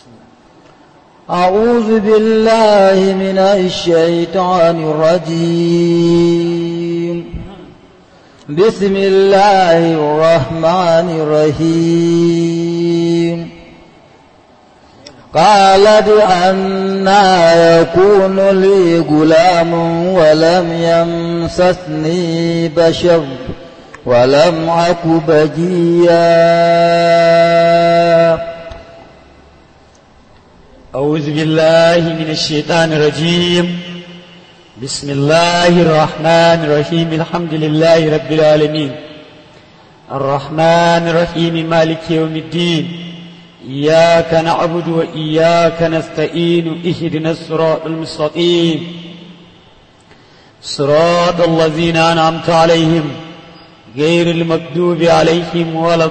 أعوذ بالله من الشيطان الرجيم بسم الله الرحمن الرحيم قالت أنا يكون لي غلام ولم يمسسني بشر ولم أك بجيا أعوذ بالله من الشيطان الرجيم بسم الله الرحمن الرحيم الحمد لله رب العالمين الرحمن الرحيم مالك يوم الدين إياك نعبد وإياك نستعين اهدنا الصراط المستقيم صراط الذين أنعمت عليهم غير المكذوب عليهم ولا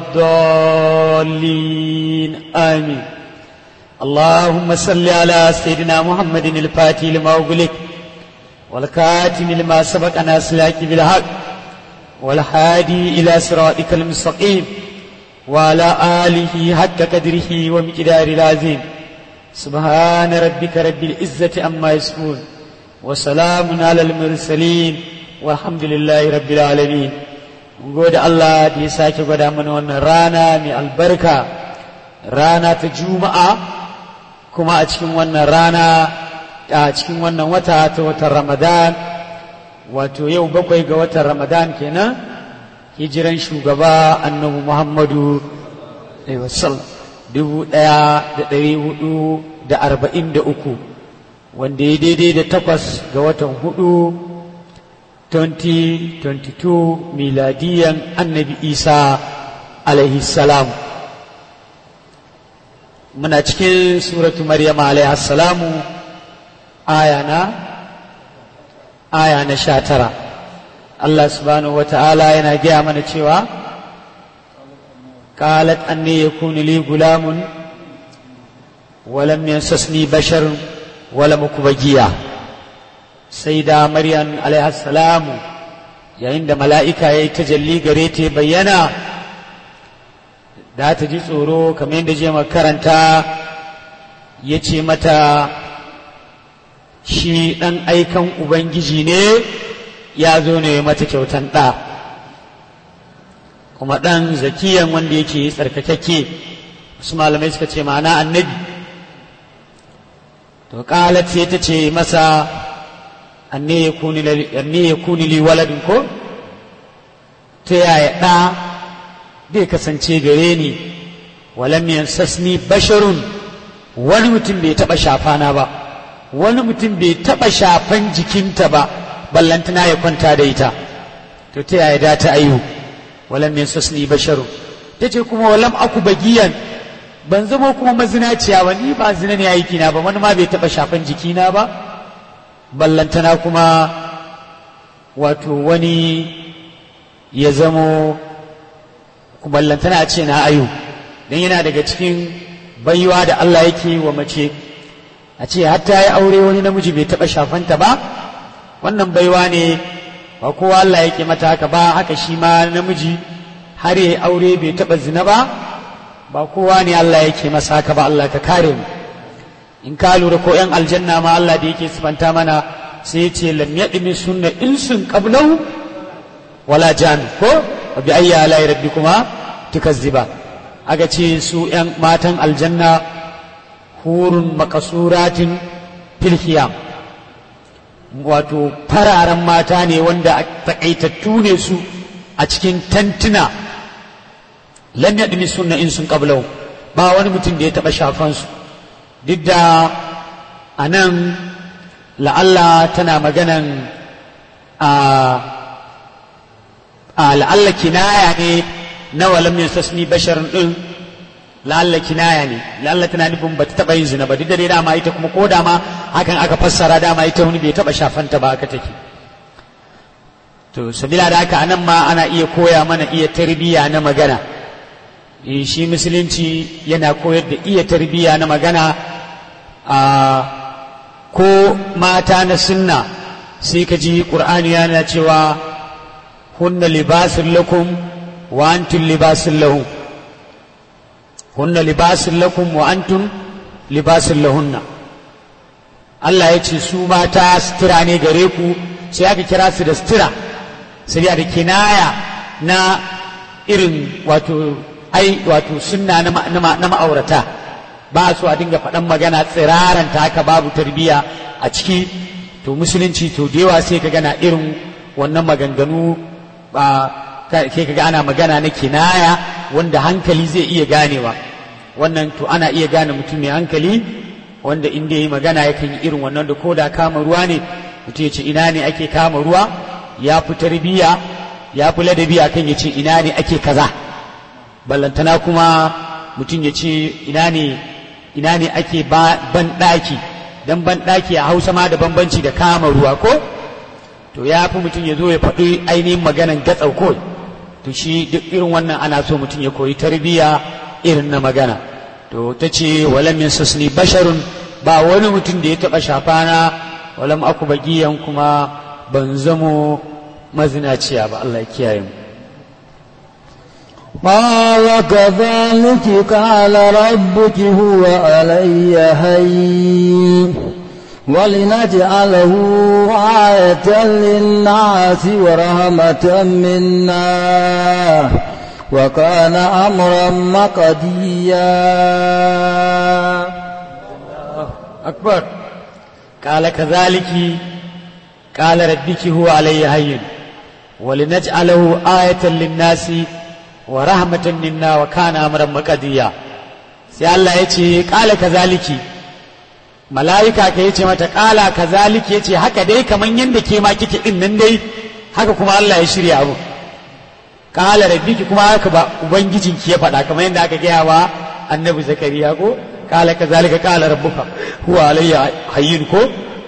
الضالين آمين اللهم صل على سيدنا محمد الفاتح لما أغلق والكاتم لما سبق ناسلاك بالحق والهادي إلى صراطك المستقيم وعلى آله حق قدره ومقدار العظيم سبحان ربك رب العزة أما يصفون وسلام على المرسلين والحمد لله رب العالمين gode Allah da ya sake gwada mana wannan rana mai albarka rana ta juma'a kuma a cikin wannan rana a cikin wannan wata ta watan ramadan wato yau bakwai ga watan ramadan kenan hijiran shugaba annabi muhammadu wasallam dubu ɗaya da ɗari hudu da arba'in da uku wanda ya daidai da takwas ga watan hudu 2022 miladiyan annabi isa alaihi salam muna cikin suratu maryam alaihi salamu aya na aya na sha tara Allah subhanahu wa ta'ala yana gaya mana cewa قالت أني يكون لي غلام ولم ينسسني بشر ولم أك بجيا سيدة مريم عليه السلام yayin da mala'ika ya yi tajalli gare ta bayyana da ta ji tsoro kamar yadda je makaranta ya ce mata shi ɗan aikan ubangiji ne ya zo ne mata kyautan ɗa kuma ɗan zakiyan wanda yake tsarkakakke wasu malamai suka ce ma'ana annabi to ƙalat sai ta ce masa anne ya kuni li waladin ko ta yaya ɗa zai kasance gare ni walam yansasni basharun wani mutum bai taɓa shafana ba wani mutum bai taɓa shafan jikinta ba ballantana ya kwanta da ita to ta yaya da ta ayu walam yansasni basharun ta ce kuma walam aku bagiyan ban zama kuma mazinaciya ba ni ba zina ne aikina ba wani ma bai taɓa shafan jikina ba ballantana kuma wato wani ya zamo ballantana a ce na ayu don yana daga cikin baiwa da Allah yake wa mace a ce hatta ya aure wani namiji bai taɓa shafanta ba wannan baiwa ne ba kowa Allah yake mata haka ba haka shi ma namiji har ya aure bai taɓa zina ba ba kowa ne Allah yake masa haka ba Allah ka kare mu in ka lura ko ‘yan aljanna ma Allah da yake sifanta mana sai ce lam yaɗimi sunna insun qablahu wala jan ko wa bi ayya ala rabbi kuma tukazziba aka ce su ‘yan matan aljanna hurun makasuratin filhiyam wato fararen mata ne wanda takaitattu ne su a cikin tantuna lam yaɗimi sunna insun qablahu ba wani mutum da ya taɓa shafansu duk da a nan la'alla tana maganan a la'alla kinaya ne na walam sasni basharin ɗin la'alla kinaya ne la'alla tana nufin ba ta taɓa yin zina ba duk da dai dama ita kuma ko dama hakan aka fassara dama ita wani bai taɓa shafanta ba aka take to sabila da haka anan ma ana iya koya mana iya tarbiyya na magana shi musulunci yana koyar da iya tarbiyya na magana a ko mata na sunna sai ka ji ƙur'ani yana cewa hunna libasun lakum wa antum libasun lahum hunna libasun lakum wa antum libasin lahunna Allah ya ce su mata sutura ne gare ku sai aka kira su da sutura sai da kinaya na irin wato ai wato sunna na ma'aurata ba so a dinga faɗan magana tsiraranta haka babu tarbiyya a ciki to musulunci to da yawa sai ka gana irin wannan maganganu ba ke kaga ana magana na kinaya wanda hankali zai iya ganewa wannan to ana iya gane mutum mai hankali wanda inda yi magana yakan yi irin wannan da ko da kama ruwa ne mutum ya ce ina ne ake kama ruwa ya fi tarbiyya ya fi ladabi akan ya ce ina ne ake kaza ballantana kuma mutum ya ce ina ne ina ne ake ban ɗaki don ban ɗaki a hausa ma da bambanci da kama ruwa ko to ya fi mutum ya zo ya faɗi ainihin maganan gatsau ko to shi duk irin wannan ana so mutum ya koyi tarbiyya irin na magana to ta ce walam yansasni basharun ba wani mutum da ya taɓa shafana walam aku bagiyan kuma ban zamo mazinaciya ba Allah ya kiyaye mu قال كذلك قال ربك هو علي هين ولنجعله آية للناس ورحمة منا وكان أمرا مقديا أكبر قال كذلك قال ربك هو علي هين ولنجعله آية للناس wa rahmatan minna wa kana amran maqdiya sai Allah ya ce kala kazaliki mala'ika ka yace mata kala kazaliki yace haka dai kaman yanda ke ma kike din nan dai haka kuma Allah ya shirya abu kala rabbiki kuma haka ba ubangijinki ya faɗa kamar yanda aka gaya wa annabi zakariya ko kala kazalika kala rabbuka huwa alayya hayyin ko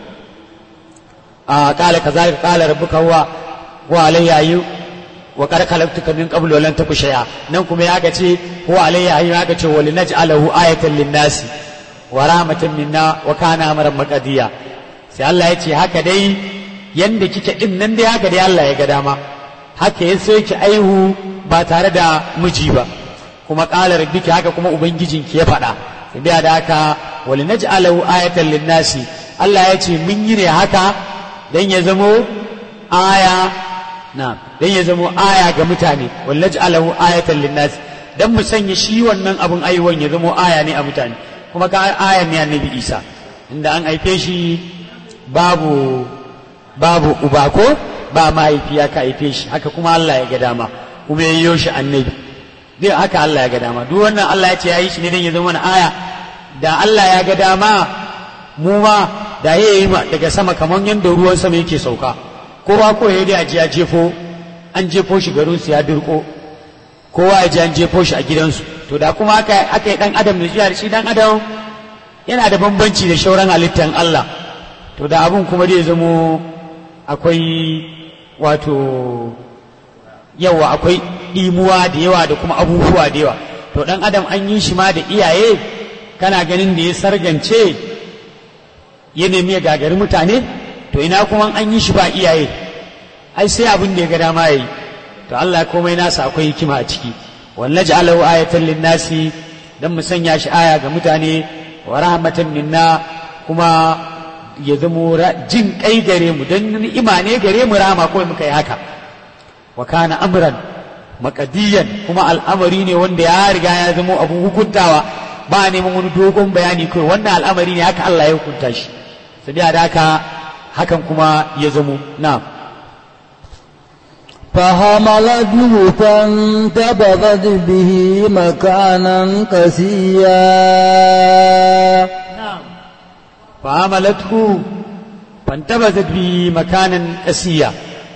a kala kazalika kala rabbuka huwa huwa alayya hayyin wa qad khalaqtuka min qablu wa lam taku shay'a nan kuma ya ga ce huwa alayya hayyin ya ga ce wa linaj'alahu ayatan lin-nasi wa rahmatan minna wa kana amran maqdiya sai Allah ya ce haka dai yanda kike din nan dai haka dai Allah ya ga dama haka ya sai ki aihu ba tare da miji ba kuma qala rabbiki haka kuma ubangijinki ya faɗa sai biya da haka wa linaj'alahu ayatan lin-nasi Allah ya ce mun yi ne haka dan ya zamo aya na dan ya zamo aya ga mutane wallaji alahu ayatan linnas dan mu sanya shi wannan abun aiwon ya zamo aya ne a mutane kuma ka aya ne annabi Isa inda an haife shi babu babu uba ko ba mahaifiya ka haife shi haka kuma Allah ya ga dama kuma ya yi shi annabi dai haka Allah ya ga dama duk wannan Allah ya ce ya yi shi ne dan ya zama mana aya da Allah ya ga dama mu ma da ya yi daga sama kamar yadda ruwan sama yake sauka kowa ko ya dai aji ya jefo an jefo shi garin su ya dirko kowa ya ji an jefo shi a gidansu to da kuma aka aka yi dan adam da shi dan adam yana da bambanci da shauran halittan Allah to da abun kuma zai zamo akwai wato yawa akwai ɗimuwa da yawa da kuma abubuwa da yawa to dan adam an yi shi ma da iyaye kana ganin da ya sargance ya nemi ya gagari mutane to ina kuma an yi shi ba iyaye ai sai abin da ya ga dama yayi to Allah komai nasa akwai hikima a ciki wallahi ja'alahu ayatan linnasi dan mu sanya shi aya ga mutane wa rahmatan minna kuma ya zamo jin kai gare mu dan ni'ima ne gare mu rama kawai muka yi haka wa kana amran makadiyan kuma al'amari ne wanda ya riga ya zamo abun hukuntawa ba neman wani dogon bayani kawai wannan al'amari ne haka Allah ya hukunta shi sabiya da haka hakan kuma ya zamo na فحملته فانتبذت به مكانا قسيا فحملته فانتبذت به مكانا قسيا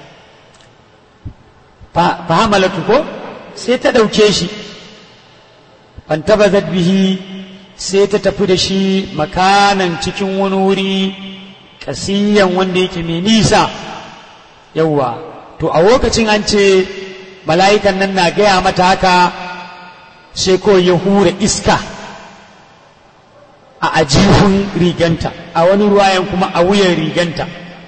فحملته ko sai ta ɗauke shi fantabazat bihi sai ta tafi da shi makanan cikin wani wuri kasiyan wanda yake mai nisa yauwa to a lokacin an ce mala'ikan nan na gaya mata haka sai ko ya hura iska a ajihun riganta a wani ruwayan kuma a wuyan riganta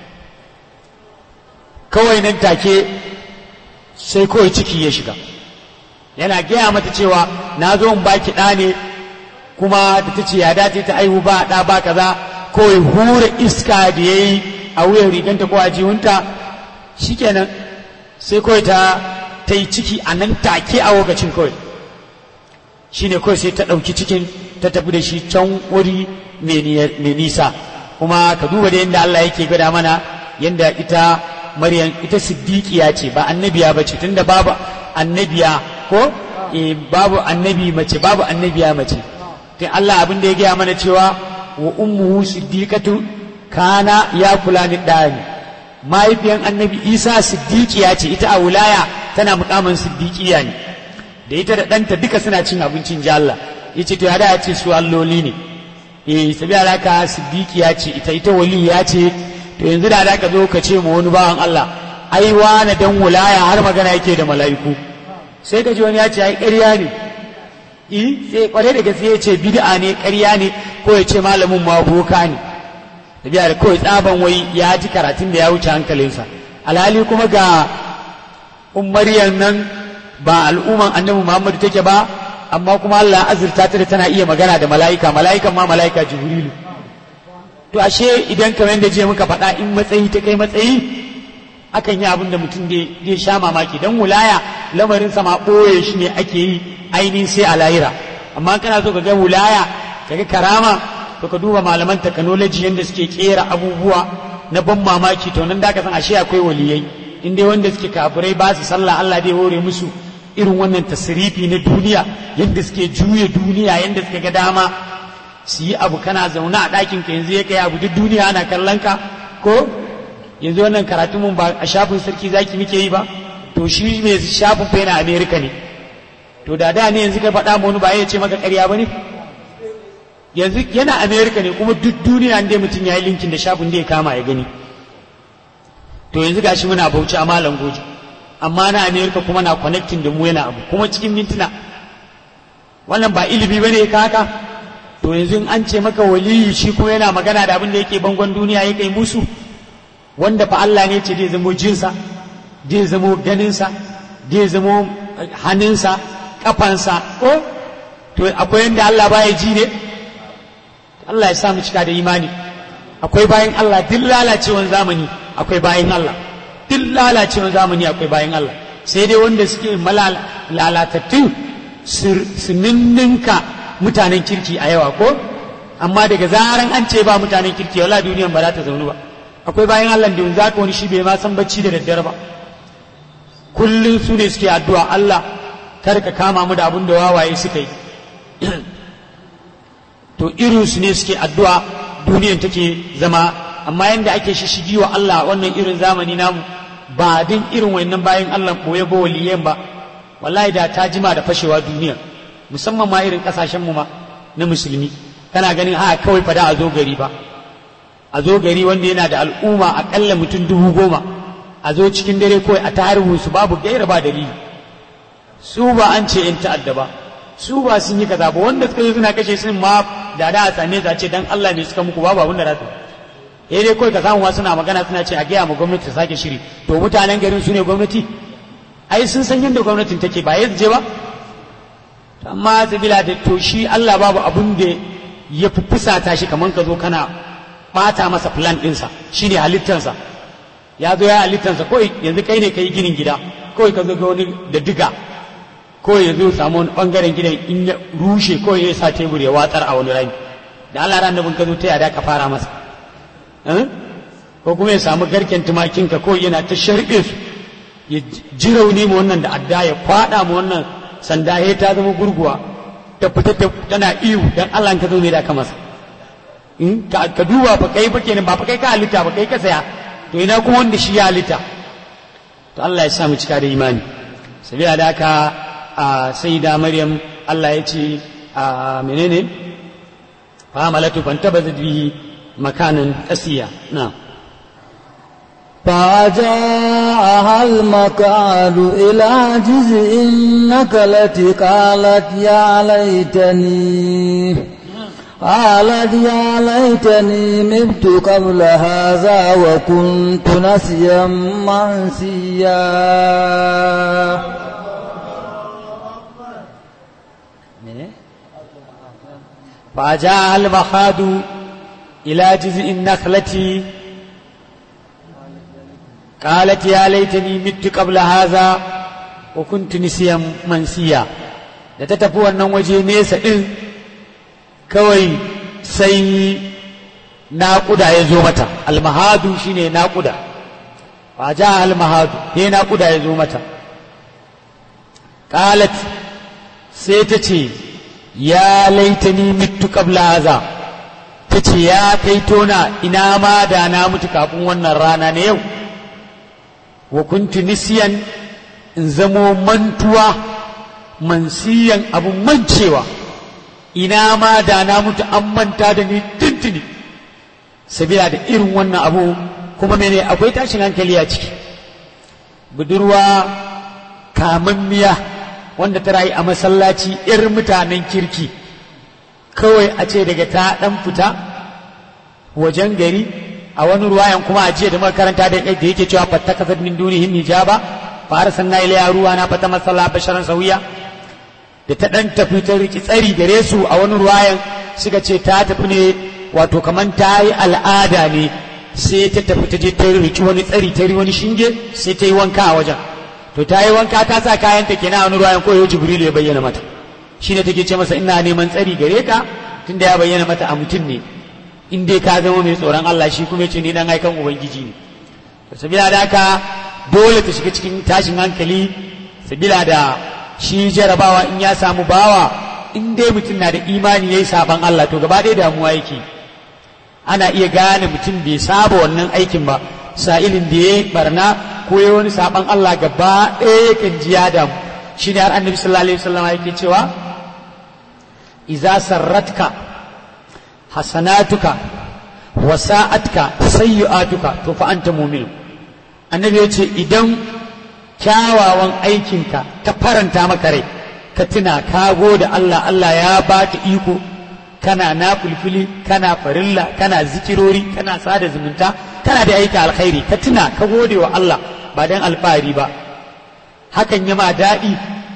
kawai nan take sai kawai ciki ya shiga yana gaya mata cewa na zo in baki ɗa ne kuma da ta ce ya dace ta aihu ba ɗa ba kaza kawai hura iska da ya yi a wuyan riganta ko a jiwunta shikenan sai kawai ta ta yi ciki a nan take a lokacin kawai shine kawai sai ta ɗauki cikin ta tafi da shi can wuri mai nisa kuma ka duba da yadda Allah yake gada mana yadda ita Maryam ita siddiqiya ce ba annabiya ba ce tunda babu annabiya ko e, babu annabi mace babu annabiya mace to Allah abin da ya gaya mana cewa wa ummuhu siddiqatu kana ya kula ni dani mahaifiyan annabi Isa siddiqiya ce ita a wilaya tana mukamin siddiqiya ne da ita da ɗanta duka suna cin abincin ji Allah yace to ya da ya ce su alloli ne eh sabi alaka siddiqiya ce ita ita waliya ce to yanzu da da ka zo ka ce mu wani bawan Allah ai wani dan wulaya har magana yake da mala'iku sai ka ji wani ya ce ai ƙarya ne eh sai kware da gaske ya ce bid'a ne ƙarya ne ko ya ce malamin ma boka ne da biya da kawai tsaban wai ya ji karatun da ya wuce hankalinsa alhali kuma ga ummariyan nan ba al'umman annabi Muhammadu take ba amma kuma Allah azurta ta da tana iya magana da mala'ika mala'ikan ma mala'ika jibrilu to ashe idan kamar yadda je muka faɗa in matsayi ta kai matsayi akan yi abin da mutum zai sha mamaki dan wulaya lamarin sama ɓoye shi ne ake yi ainihin sai a lahira amma kana so ka ga wulaya ka ga karama to ka duba malaman technology yadda suke kera abubuwa na ban mamaki to nan da ka san ashe akwai waliyai in dai wanda suke kafirai ba su sallah Allah dai hore musu irin wannan tasirifi na duniya yadda suke juya duniya yadda suka ga dama su yi abu kana zaune a ɗakin ka yanzu ya kai abu duk duniya ana kallon ka ko yanzu wannan karatu mun ba a shafin sarki zaki muke yi ba to shi mai shafin fa yana amerika ne to da da ne yanzu ka faɗa mu wani ba ya ce maka ƙarya ba ne yanzu yana amerika ne kuma duk duniya ne mutum ya yi linkin da shafin da ya kama ya gani to yanzu gashi muna bauchi a malam goji amma na amerika kuma na connecting da mu yana abu kuma cikin mintuna wannan ba ilimi ba ne ka haka to yanzu in an ce maka waliyi shi kuma yana magana da abin da yake bangon duniya ya kai musu wanda fa Allah ne ce zai zamo jinsa zai zamo ganinsa zai zamo hannunsa kafansa ko to akwai yanda Allah baya ji ne Allah ya sa mu cika da imani akwai bayan Allah duk lalacewan zamani akwai bayan Allah duk lalacewan zamani akwai bayan Allah sai dai wanda suke lalatattun su ninninka mutanen kirki a yawa ko amma daga zaran an ce ba mutanen kirki wala duniyan ba za ta zaunu ba akwai bayan Allah da za ka wani shi bai ma san bacci da daddare ba kullum su ne suke addu'a Allah kar ka kama mu da abin da wawaye suka yi to irin su ne suke addu'a duniyan take zama amma yanda ake shishigi wa Allah wannan irin zamani namu ba din irin wannan bayan Allah boye ba waliyan ba wallahi da ta jima da fashewa duniya musamman ma irin kasashen mu ma na musulmi kana ganin a kawai fada a zo gari ba a zo gari wanda yana da al'umma akalla mutum dubu goma a zo cikin dare kawai a tarihin su babu gaira ba dalili su ba an ce in ta'adda ba su ba sun yi kaza ba wanda suka yi suna kashe sun ma da da a same za ce dan Allah ne suka muku babu abin da za su eh dai kawai ka samu wasu suna magana suna ce a gaya ma gwamnati ta sake shiri to mutanen garin su ne gwamnati ai sun san yadda gwamnatin take ba yanzu je ba amma sabila da to shi Allah babu abun da ya fi fusata shi kamar ka zo kana bata masa plan ɗinsa shi ne halittansa ya zo ya halittansa kawai yanzu kai ne ka yi ginin gida kawai ka zo ga wani da diga kawai ya zo samu wani ɓangaren gidan in ya rushe kawai ya sa tebur ya watsar a wani rami da Allah ran da ka zo ta yada ka fara masa ko kuma ya samu garken tumakinka kawai yana ta sharɓe su ya ji rauni ma wannan da adda ya kwaɗa ma wannan sanda ya ta zama gurguwa ta fita tana iyo dan Allah ka zo ne da ka masa in ka duba fa kai fa kenan ba fa kai ka halitta ba kai ka saya to ina kuma wanda shi ya halitta to Allah ya sa mu cika da imani sabila da haka a sayyida maryam Allah ya ce a menene fa malatu fantabazat bihi makanan qasiya na'am فجاءها المكاد إلى جزء النكلة قالت يا ليتني قالت يا ليتني مت قبل هذا وكنت نسيا منسيا فجاء المخاض إلى جزء النخلة قالت يا ليتني مت قبل هذا وكنت نسيا منسيا da ta tafi wannan waje nesa ɗin kawai sai naƙuda ya zo mata almahadu shine naƙuda ba ja almahadu ne naƙuda ya zo mata qalat sai ta ce ya laitani mitu qabla haza ta ce ya kai tona ina ma da na mutu kafin wannan rana na yau wa kuntu nisiyan in zamo mantuwa mansiyan abun mancewa ina ma da na mutu an manta da ni tuntuni sabila da irin wannan abu kuma mene akwai tashin hankali a ciki budurwa kamammiya wanda ta rayu a masallaci irin mutanen kirki kawai a ce daga ta dan fita wajen gari a wani ruwayan kuma a jiya da makaranta da yake cewa fatta kasar min dunihim hijaba fa arsalna ilayha ruwana fata masalla basharan sawiya da ta dan tafi ta riki tsari gare su a wani ruwayan suka ce ta tafi ne wato kaman ta yi al'ada ne sai ta tafi ta je ta riki wani tsari ta wani shinge sai ta yi wanka a wajen to ta yi wanka ta sa kayan ta kenan a wani ruwayan ko yau jibrilu ya bayyana mata shine take ce masa ina neman tsari gare ka tunda ya bayyana mata a mutum ne in dai ka zama mai tsoron Allah shi kuma ce ni dan aikan ubangiji ne to sabila da haka dole ta shiga cikin tashin hankali sabila da shi jarabawa in ya samu bawa in dai mutum na da imani yayi saban Allah to gaba ɗaya damuwa yake ana iya gane mutum bai saba wannan aikin ba sa'ilin da ya barna ko ya wani saban Allah gaba ɗaya yakan ji ya damu shine har annabi sallallahu alaihi wasallam yake cewa iza sarratka hasanatuka wa sa'atka sayyi'atuka to fa anta mu'min annabi yace idan kyawawan aikinka ta faranta maka rai ka tuna ka gode Allah Allah ya baka iko kana na fulfili kana farilla kana zikirori kana sada zumunta kana da aika alkhairi ka tuna ka gode wa Allah ba dan alfahari ba hakan ya ma daɗi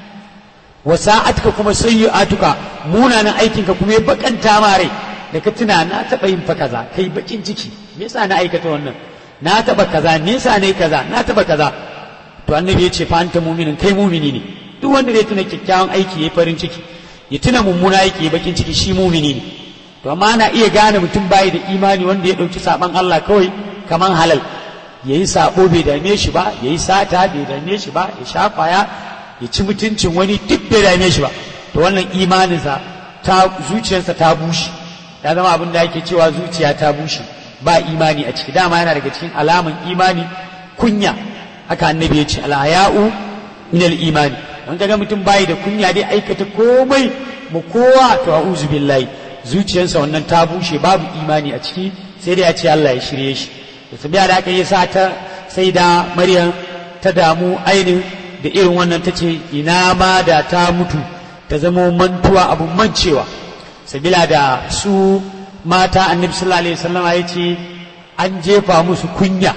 wa sa'atka kuma sayyi'atuka munanan aikinka kuma ya bakanta ma rai da ka tuna na taɓa yin fa kaza kai bakin ciki me yasa na aikata wannan na taɓa kaza me yasa ne kaza na taɓa kaza to annabi ya ce fa anta mu'minin kai mu'mini ne duk wanda zai tuna kyakkyawan aiki yayi farin ciki ya tuna mummuna aiki yayi bakin ciki shi mu'mini ne to amma ana iya gane mutum bai da imani wanda ya ɗauki saban Allah kawai kaman halal yayi sabo bai dame shi ba yayi sata bai dame shi ba ya sha kwaya ya ci mutuncin wani duk bai dame shi ba to wannan imaninsa ta zuciyarsa ta bushe ya zama abin da ake cewa zuciya ta bushe ba imani a ciki dama yana daga cikin alaman imani kunya haka annabi ya ce alhaya'u min imani wanda ga mutum bayi da kunya dai aikata komai mu kowa to a'udhu billahi zuciyarsa wannan ta bushe babu imani a ciki sai dai ya ce Allah ya shirye shi da sabiya da aka yi sa ta sai da Maryam ta damu ainin da irin wannan ta ce ina ma da ta mutu ta zama mantuwa abun mancewa sabila da su mata annabi sallallahu alaihi wasallam ya ce an jefa musu kunya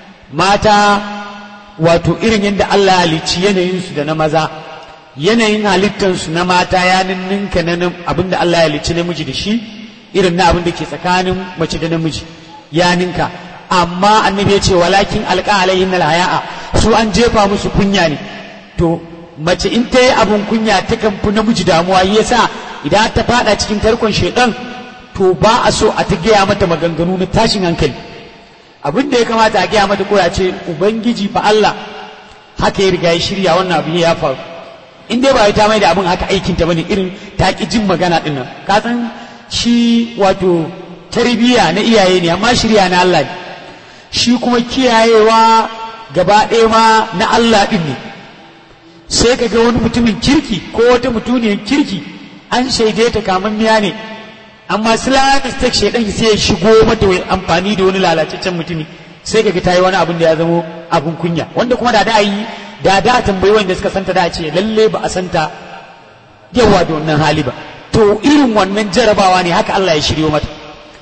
mata wato irin yadda Allah ya halicci yanayinsu da na maza yanayin halittansu na mata ya ninninka na abinda Allah ya halicci namiji da shi irin na abin da ke tsakanin mace da namiji ya ninka amma annabi ya ce walakin alqa alaihin alhaya'a su an jefa musu kunya ne to mace in ta yi abin kunya ta kan fi namiji damuwa yasa idan ta fada cikin tarkon shaidan to ba a so a ta gaya mata maganganu na tashin hankali abin da ya kamata a gaya mata koya ce ubangiji fa Allah haka ya riga ya shirya wannan abu ya faru in dai ba ta mai da abin haka aikin ta bane irin ta ki jin magana din nan ka san shi wato tarbiyya na iyaye ne amma shirya na Allah ne shi kuma kiyayewa gaba ɗaya ma na Allah din ne sai ka ga wani mutumin kirki ko wata mutuniyar kirki an shaide ta kamar miya ne amma islamic state shaidan sai ya shigo mata amfani da wani lalacaccen mutumi sai ka ga ta yi wani abin da ya zamo abin kunya wanda kuma da da yi da da tambayi wanda suka santa da ce lalle ba a santa yawa da wannan hali ba to irin wannan jarabawa ne haka Allah ya shiryo mata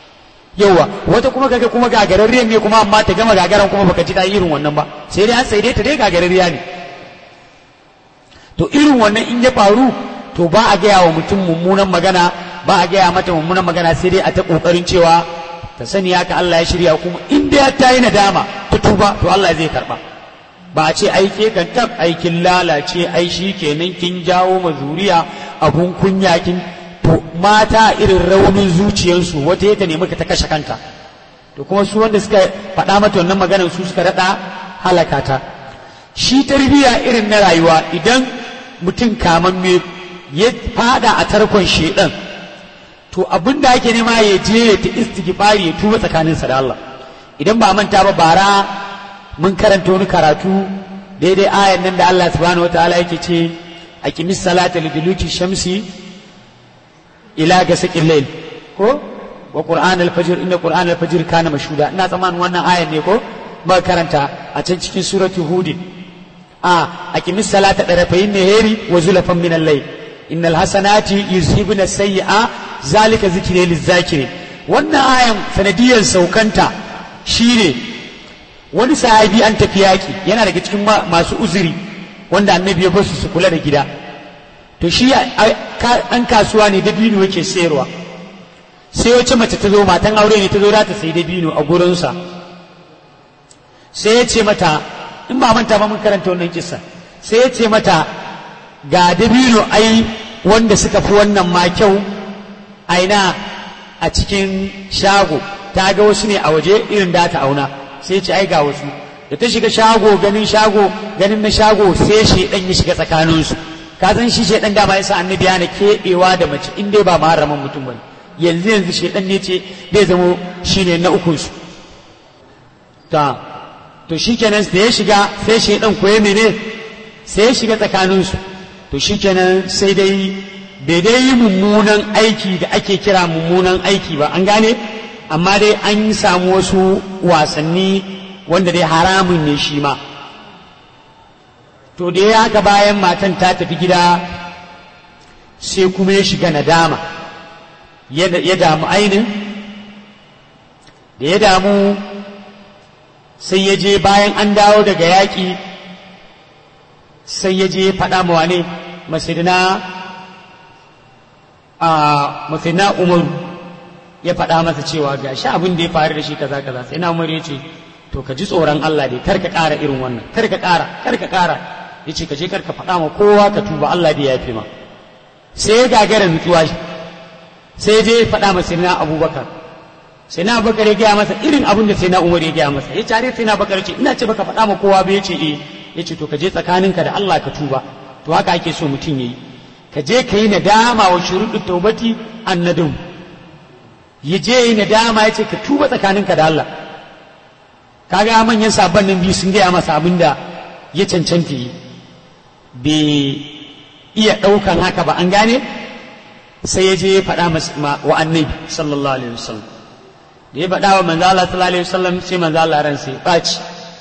yawa wata kuma kaga kuma gagararriyar ne kuma amma ta gama gagaran kuma baka ji ta irin wannan ba sai dai an sai dai ta dai gagararriya ne to irin wannan in ya faru to ba a gaya wa mutum mummunan magana ba a gaya mata mummunan magana sai dai a ta kokarin cewa ta sani haka Allah ya shirya kuma in dai ta yi nadama ta tuba to Allah zai karba ba a ce aike kan tab aikin lalace ai shi kenan kin jawo ma zuriya abun kunya kin to mata irin raunin zuciyarsu wata ya ta nemi ka ta kashe kanta to kuma su wanda suka faɗa mata wannan maganar su suka raɗa halaka ta shi tarbiyya irin na rayuwa idan mutum kamamme ya fada a tarkon shedan to abin da ake nema ya je ya ta istighfari ya tuba tsakaninsa da Allah idan ba manta ba bara mun karanta wani karatu daidai ayan nan da Allah subhanahu wataala yake ce aqimis salata liduluki shamsi ila gasaqil layl ko wa qur'an al-fajr inna qur'an al-fajr kana mashhuda ina tsammanin wannan ayan ne ko muka karanta a can cikin suratul hud a aqimis salata darafayin nahari wa zulafan min al-layl innal hasanati yuzhibuna sayyi'a zalika zikri liz-zakiri wannan ayan sanadiyar saukanta shine wani sahabi an tafi yaki yana daga cikin masu uzuri wanda annabi ya basu su kula da gida to shi an kasuwa ne dabino yake sayarwa sai wace mace ta zo matan aure ne ta zo za ta sayi dabino a gurinsa sai ya ce mata in ba manta ba mun karanta wannan kissa sai ya ce mata ga dabino ai wanda suka fi wannan ma kyau aina a cikin shago ta ga wasu ne a waje irin da ta auna sai ce ai ga wasu da ta shiga shago ganin shago ganin na shago sai shedan ya shiga tsakaninsu ka san shi shedan dama yasa annabi yana keɓewa da mace in dai ba maharaman mutum bane yanzu yanzu shedan ne ce zai zamo shine na ukun su ta to shikenan da ya shiga sai shedan koye mene sai ya shiga tsakaninsu to shikenan sai dai bai dai yi mummunan aiki da ake kira mummunan aiki ba an gane amma dai an samu wasu wasanni wanda dai haramun ne shi ma to da ya haka bayan matan ta tafi gida sai kuma ya shiga nadama ya damu ainin da ya damu sai ya je bayan an dawo daga yaƙi sai ya je faɗa ma wane masidina a masidina umaru ya faɗa masa cewa ga shi abin da ya faru da shi kaza kaza sai na umar ya ce to ka ji tsoron Allah dai kar ka ƙara irin wannan kar ka ƙara kar ka ƙara ya ce ka je kar ka faɗa ma kowa ka tuba Allah dai ya fi ma sai ya gagara nutsuwa sai ya je ya faɗa masa na abubakar sai na abubakar ya gaya masa irin abin da sai na umar ya gaya masa ya tare sai na abubakar ce ina ce baka faɗa ma kowa ba ya ce eh ya ce to ka je tsakaninka da Allah ka tuba to haka ake so mutum ya yi ka je ka yi nadama wa shuruɗu taubati annadum ya je yi nadama ya ce ka tuba tsakaninka da Allah kaga manyan sabon nan biyu sun gaya masa abin da ya cancanta yi bai iya ɗaukan haka ba an gane sai ya je ya faɗa wa annabi sallallahu alaihi wasallam da ya faɗa wa manzo Allah sallallahu alaihi wasallam sai manzo Allah ran sai ɓaci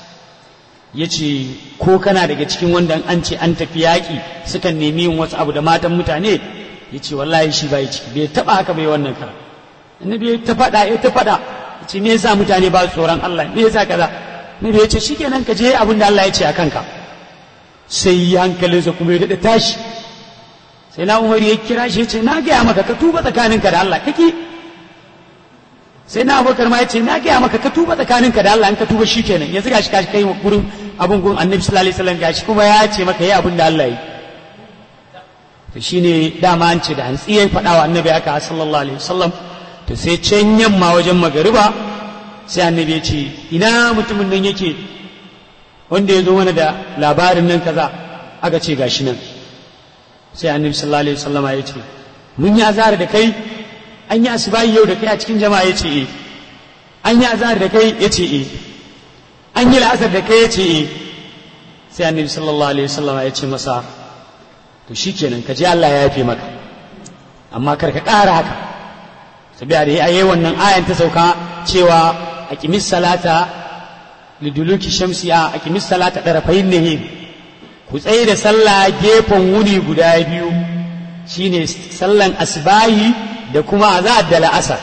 ya ce ko kana daga cikin wanda an ce an tafi yaƙi sukan nemi yin wasu abu da matan mutane ya ce wallahi shi bai ciki bai taɓa haka bai wannan kara annabi ya ta faɗa ya ta faɗa ya ce me yasa mutane ba su tsoron Allah me yasa kaza annabi ya ce shikenan ka je abin da Allah ya ce a kanka sai hankalinsa kuma ya daɗa tashi sai na umar ya kira shi ya ce na gaya maka ka tuba tsakaninka da Allah kake sai na abokar ma ya ce na gaya maka ka tuba tsakaninka da Allah in ka tuba shi kenan yanzu gashi kashi kai gurin abin gun annabi sallallahu alaihi wasallam gashi kuma ya ce maka yi abin da Allah yi to shine dama an ce da hantsi ya faɗa wa annabi haka sallallahu alaihi wasallam to sai can yamma wajen magariba sai annabi ya ce ina mutumin nan yake wanda ya zo mana da labarin nan kaza aka ce gashi nan sai annabi sallallahu alaihi wasallam ya ce mun yi azara da kai an yi asibayi yau da kai a cikin jama'a ya ce e an yi azhar da kai ya ce e an yi la'asar da kai ya ce e sai annabi sallallahu alaihi wasallam ya ce masa to shikenan ka je Allah ya yafe maka amma kar ka ƙara haka sabiya da yayi wannan ayan ta sauka cewa aqimis salata liduluki shamsi a aqimis salata darafayin nahir ku tsaye da sallah gefen wuni guda biyu shine sallan asbahi da kuma azad da la'asar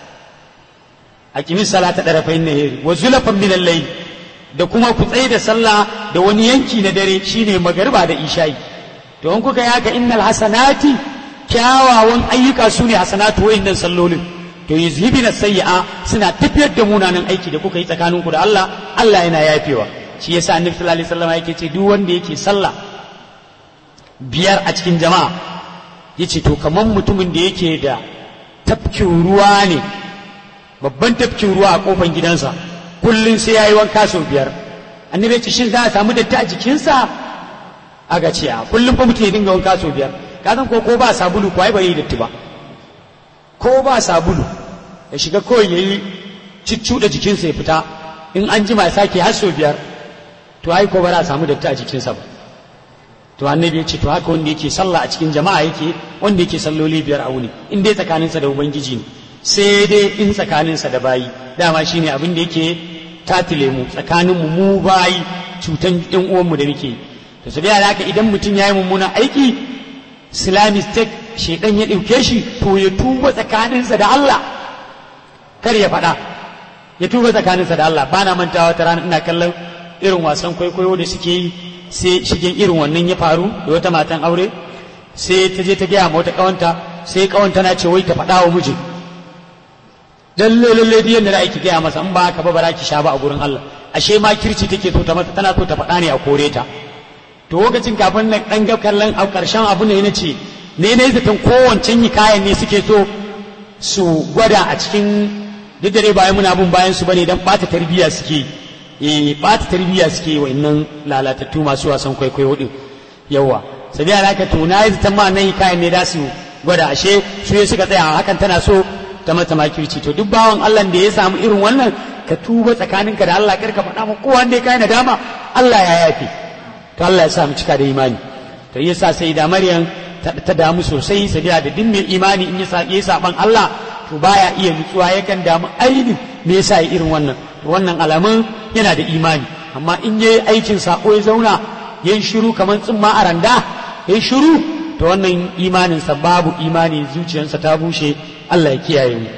aqimis salata darafain nahari wa zulafan min al-layl da kuma ku tsaye da sallah da wani yanki na dare shine magariba da isha'i to in kuka yaka innal hasanati kyawawan ayyuka su ne hasanatu wayannan sallolin to yuzhibina sayyi'a suna tafiyar da munanan aiki da kuka yi tsakaninku da Allah Allah yana yafewa shi yasa annabi sallallahu alaihi wasallam yake ce duk wanda yake sallah biyar a cikin jama'a yace to kaman mutumin da yake da tafkin ruwa ne babban tafkin ruwa a kofan gidansa kullun sai yayi wanka sau biyar annabi ce shin za a samu datti a jikinsa aga ce a kullum fa mutum ya dinga wanka sau biyar ka san ko ko ba sabulu ko ai bai yi datti ba ko ba sabulu ya shiga kawai ya yi ciccuɗa jikinsa ya fita in an jima ya sake har sau biyar to ai ko ba za a samu datti a jikinsa ba to annabi ya ce to haka wanda yake sallah a cikin jama'a yake wanda yake salloli biyar a wuni in dai tsakaninsa da ubangiji ne sai dai in tsakaninsa da bayi dama shine abin da yake tatile mu tsakanin mu mu bayi cutan yan uwanmu da muke yi to su da haka idan mutum ya yi mummunan aiki islamic state shedan ya ɗauke shi to ya tuba tsakaninsa da Allah kar ya faɗa ya tuba tsakaninsa da Allah bana mantawa ta rana ina kallon irin wasan kwaikwayo da suke yi sai shigen irin wannan ya faru da wata matan aure sai ta je ta gaya ma wata kawanta sai kawanta na ce wai ta faɗa wa mijin lalle lalle duk yanda da aiki gaya masa in ba haka ba bara ki sha ba a gurin Allah ashe ma kirci take so ta mata tana so ta faɗa ne a kore ta to lokacin kafin na ɗan ga kallon a ƙarshen abu ne na ce ne ne zaton kowancen yi kayan ne suke so su gwada a cikin duk da dai bayan muna bin bayan su bane dan ɓata tarbiyya suke eh ɓata tarbiyya suke wa'annan lalatattu masu wasan kwaikwayo din yawa sabiya da haka to na yi zaton ma nan yi kayan ne da su gwada ashe su ne suka tsaya hakan tana so ta mata makirci to duk bawan Allah da ya samu irin wannan ka tuba tsakaninka da Allah kar ka faɗa ma kowa da ya kai nadama Allah ya yafe to Allah ya sa mu cika da imani to yasa sai da Maryam ta damu sosai sabiya da din mai imani in ya yi saban Allah to baya iya nutsuwa yakan damu ainin me yasa yi irin wannan to wannan alamun yana da imani amma in yayi aikin sako ya zauna yayin shiru kamar tsimma a randa yayin shiru to wannan imaninsa babu imani zuciyarsa ta bushe Allah ya kiyaye mu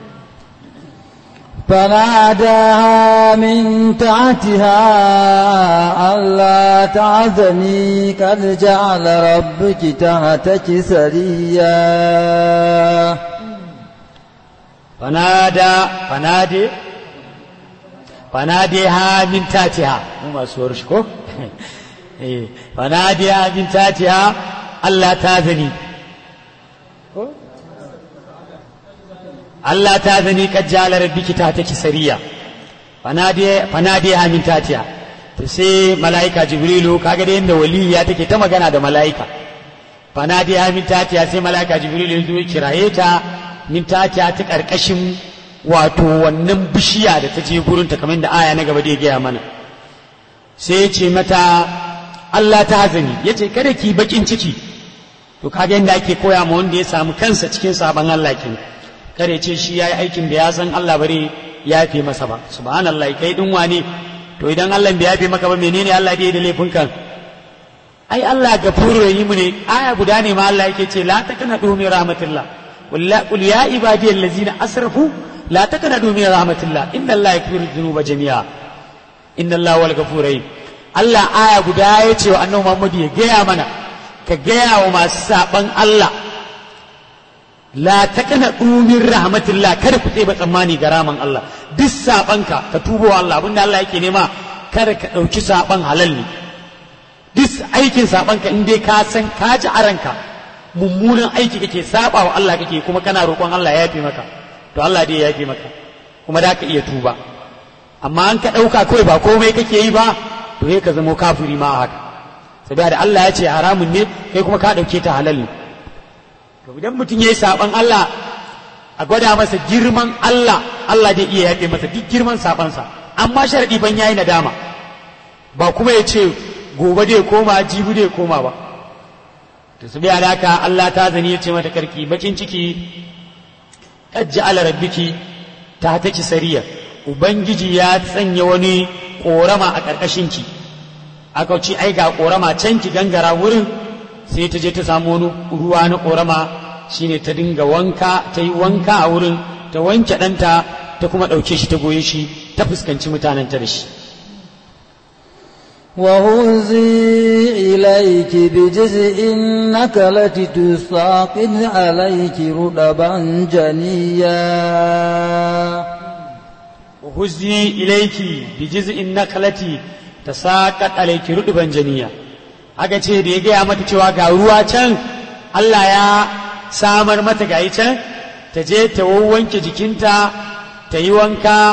فناداها من تحتها ألا تعزني قد جعل ربك تحتك سريا فنادى فنادي فناديها من تحتها مو مسور شكو فناديها من تحتها ألا تعزني Allah ta zani kad jala rabbiki ta take sariya fanade fanade amin tatiya to sai malaika jibrilu kaga da yanda waliya take ta magana da malaika fanade amin tatiya sai malaika jibrilu ya zo ya kiraye ta min tatiya ta karkashin wato wannan bishiya da ta je gurin ta kamar da aya na gaba da ya gaya mana sai ya ce mata Allah ta zani yace kada ki bakin ciki to kaga yanda ake koya ma wanda ya samu kansa cikin sabon Allah kenan kare ce shi ya yi aikin da ya san Allah bare ya fi masa ba subhanallah kai din wane to idan Allah bai yafe maka ba menene Allah da da laifin kan ai Allah gafuru mu ne aya guda ne ma Allah yake ce la taknadu min rahmatillah qul ya ibadi allazina asrafu la taknadu min rahmatillah inna Allah yaghfiru dhunuba jami'a inna Allah wal ghafur rahim Allah aya guda ya ce wa annabi Muhammad ya gaya mana ka gaya wa masu saban Allah la taqna min rahmatillah kada ku tseba tsammani ga raman Allah duk sabanka ka tubo wa Allah abinda Allah yake nema kada ka dauki saban halal ne duk aikin sabanka in dai ka san ka ji a ranka mummunan aiki kake saba wa Allah kake kuma kana roƙon Allah ya yafe maka to Allah dai ya yafe maka kuma da ka iya tuba amma an ka ɗauka kawai ba komai kake yi ba to sai ka zama kafiri ma haka saboda Allah ya ce haramun ne kai kuma ka ɗauke ta halal ne to idan mutum ya yi saɓan Allah a gwada masa girman Allah Allah zai iya yafe masa duk girman saɓansa amma sharaɗi ban yayi nadama ba kuma ya ce gobe dai koma jibi dai koma ba to su biya haka Allah ta zani ya ce mata karki bakin ciki kajji ala rabbiki ta taki sariya ubangiji ya sanya wani korama a ƙarƙashinki aka ce ai ga korama can ki gangara wurin sai ta je ta samu wani ruwa na ƙorama shine ta dinga wanka ta yi wanka a wurin ta wanke ɗanta ta kuma ɗauke shi ta goye shi ta fuskanci mutanenta da shi وهزي إليك بجزء النكلة تساقط عليك رطبا جنيا وهزي إليك بجزء النخلة تساقط عليك رطبا جنيا aka ce da ya gaya mata cewa ga ruwa can Allah ya samar mata ga can ta je ta wanke jikinta ta yi wanka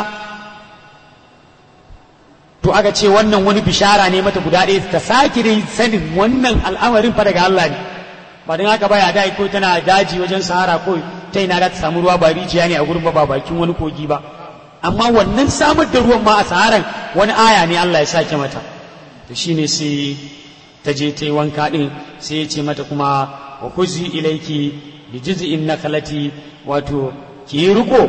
to aka ce wannan wani bishara ne mata guda ɗaya ta sake dai sanin wannan al'amarin fa daga Allah ne ba don haka baya da ko tana daji wajen sahara ko ta ina za ta samu ruwa ba rijiya ne a gurin ba ba bakin wani kogi ba amma wannan samar da ruwan ma a saharan wani aya ne Allah ya sake mata to shine sai ta je ta yi wanka din sai ya ce mata kuma wa kuzi ilaiki bi jiz'in nakalati wato ki yi riko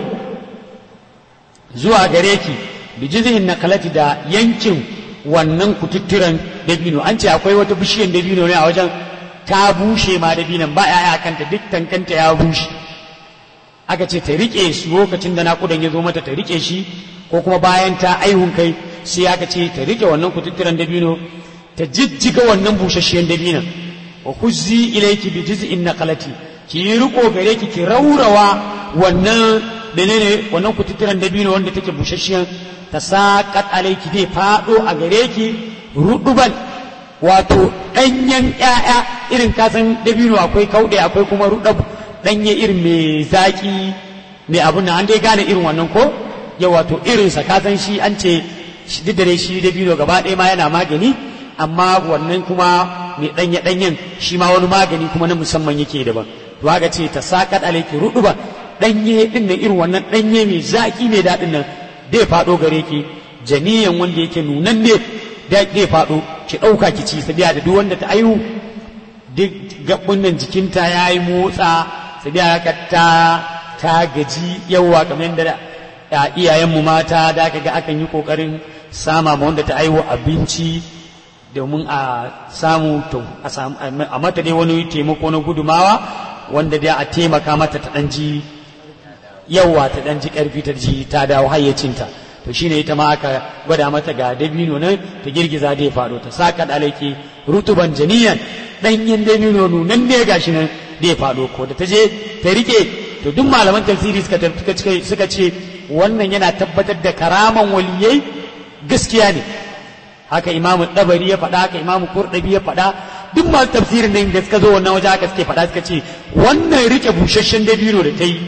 zuwa gare ki bi jiz'in nakalati da yankin wannan kututturen dabino an ce akwai wata bishiyar dabino ne a wajen ta bushe ma dabinan ba ya'ya kanta duk tankanta ya bushe aka ce ta rike shi lokacin da naƙudan ya zo mata ta rike shi ko kuma bayan ta aihun kai sai aka ce ta rike wannan kututturen dabino ta jijjiga wannan busasshen dabinan wa kuzzi ilayki bi jiz'in naqalati ki yi riko gare ki ki raurawa wannan menene wannan kututturen dabino wanda take busasshen ta saqat alayki dai fado a gare ki ruduban wato danyen ƴaƴa irin kasan dabino akwai kauɗe akwai kuma rudab danye irin mai zaki mai abun nan an dai gane irin wannan ko ya wato irinsa kasan shi an ce duk da dai shi dabino gaba ɗaya ma yana magani amma wannan kuma mai ɗanye ɗanyen shi ma wani magani kuma na musamman yake daban to haka ce ta saƙaɗ alaiki ruɗuba ɗanye ɗin nan irin wannan ɗanye mai zaƙi mai daɗin nan zai faɗo gare ki janiyan wanda yake nunan ne zai faɗo ki ɗauka ki ci sabiya da duk wanda ta aihu duk gaɓɓun nan jikinta ya yi motsa sabiya haka ta ta gaji yawa kamar yadda iyayenmu mata da aka ga akan yi ƙoƙarin sama ma wanda ta aihu abinci domin a samu to a mata dai wani taimako na gudumawa wanda dai a taimaka mata ta ɗanji yawa ta ɗanji ƙarfi ta ji ta dawo hayyacinta to shine ita ma aka gwada mata ga dabino nan ta girgiza da ya faɗo ta saka ɗalake rutuban janiyan ɗanyen dabino nunan ne gashi nan da ya faɗo ko da ta je ta rike to duk malaman tafsiri suka ce wannan yana tabbatar da karaman waliyai gaskiya ne haka imamu dabari ya faɗa haka imamu kurɗabi ya faɗa duk masu tafsirin nan da suka zo wannan waje haka suke faɗa suka ce wannan rike busasshen dabino da ta yi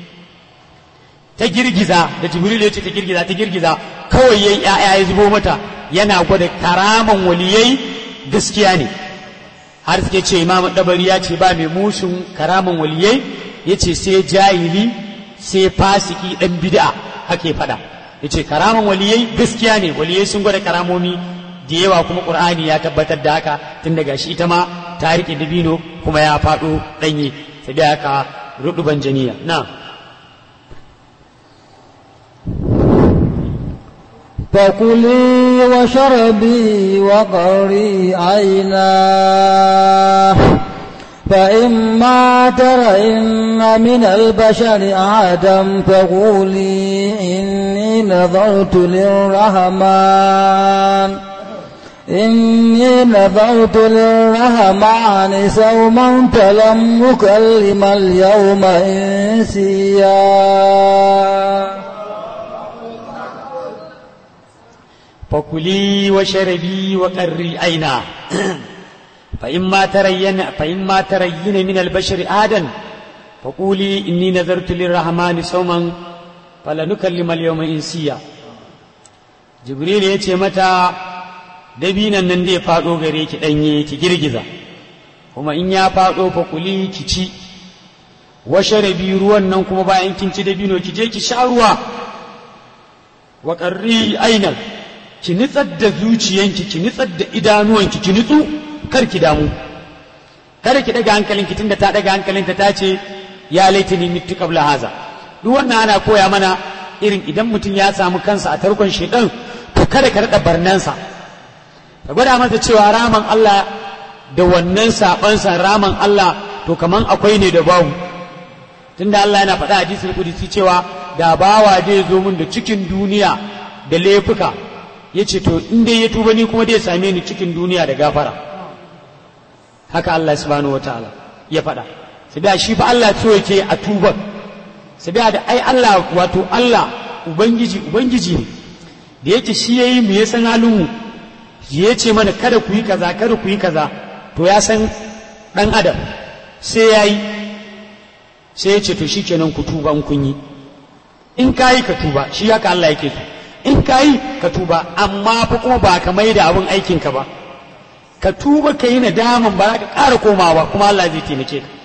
ta girgiza da jibril ya ce ta girgiza ta girgiza kawai yayi ya'ya ya zubo mata yana gwada karaman waliyai gaskiya ne har suke ce imamu dabari ya ce ba mai musun karaman waliyai ya ce sai jahili sai fasiki dan bid'a haka ya faɗa ya ce karaman waliyai gaskiya ne waliyai sun gwada karamomi da yawa kuma ƙur'ani ya tabbatar da haka tun daga shi ita ma ta riƙe dabino kuma ya faɗo ɗanye sai da haka ruɗuban janiya na فكلي وشربي وقري عينا فإما ترين من البشر أحدا فقولي إني نظرت للرحمن إني نظرت للرحمن صوما فلم أكلم اليوم إنسيا فكلي وشربي وقري عينا فإما ترين فإما ترين من البشر آدا فقولي إني نذرت للرحمن صوما فلنكلم اليوم إنسيا جبريل يتي متى dabinan nan zai faɗo gare ki ɗanye ki girgiza kuma in ya faɗo fa kuli ki ci washarabi ruwan nan kuma bayan kin ci dabino ki je ki sha ruwa wa qarri ainal ki nitsar da zuciyanki ki nitsar da idanuwanki ki nitsu kar ki damu kada ki daga hankalinki tunda ta daga hankalinta ta ce ya laitini mitu qabla haza duk wannan ana koya mana irin idan mutum ya samu kansa a tarkon shedan to kada ka rada barnansa ka gwada masa cewa raman Allah da wannan sabansa raman Allah to kaman akwai ne da babu tunda Allah yana faɗa hadisul qudsi cewa da bawa zai zo mun da cikin duniya da laifuka ya ce to in dai ya tuba ni kuma dai same ni cikin duniya da gafara haka Allah subhanahu wataala ya faɗa sabiya shi fa Allah so yake a tuban sabiya da ai Allah wato Allah ubangiji ubangiji ne da yake shi yayi mu ya san halin mu ya ce mana kada ku yi kaza kada ku yi kaza to ya san dan adam sai yayi sai ya ce to shikenan ku tuba in kun yi in kayi ka tuba shi haka Allah yake so in kayi ka tuba amma fa kuma ba ka mai da abin aikinka ba ka tuba ka yi nadaman ba za ka ƙara komawa ba kuma Allah zai taimake ka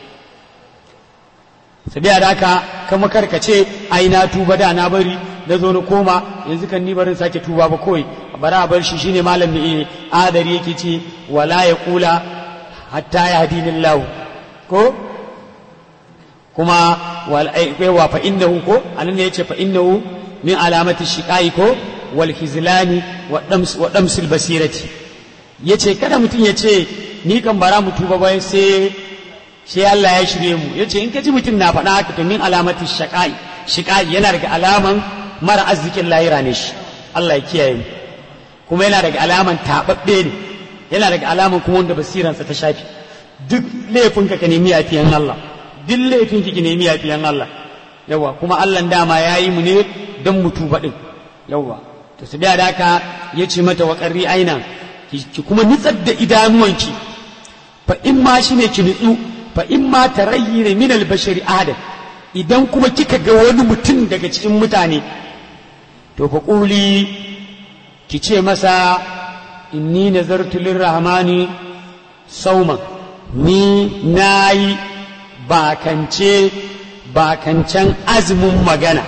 sabiya da haka kama karkace ai na tuba da na bari na zo na koma yanzu kan ni barin sake tuba ba kawai bara a bar shi shine malam ne adari yake ce wala ya kula hatta ya hadinin lahu ko kuma wa fa innahu ko anan ne yace fa innahu min alamati shiqai ko wal khizlani wa dams wa damsil basirati yace kada mutum yace ni kan bara mu tuba bai sai sai Allah ya shirye mu yace in ka ji mutum na faɗa haka to min alamati shiqai shiqai yana daga alaman mara arzikin lahira ne shi Allah ya kiyaye mu kuma yana daga alaman tababbe ne yana daga alaman kuma wanda basiransa ta shafi duk laifinka ka nemi yafiyan Allah duk laifin ki nemi yafiyan Allah yawa kuma Allah dama ya yi mu ne don mu tuba din yawa to su da haka ya ce mata wa qarri aina ki kuma nitsar da idanuwanki fa in ma shine ki nitsu fa in ma tarayyina min al-bashari adam idan kuma kika ga wani mutum daga cikin mutane to fa quli ki ce masa inni nazartu lirrahmani sauman ni nayi bakance bakancen azumin magana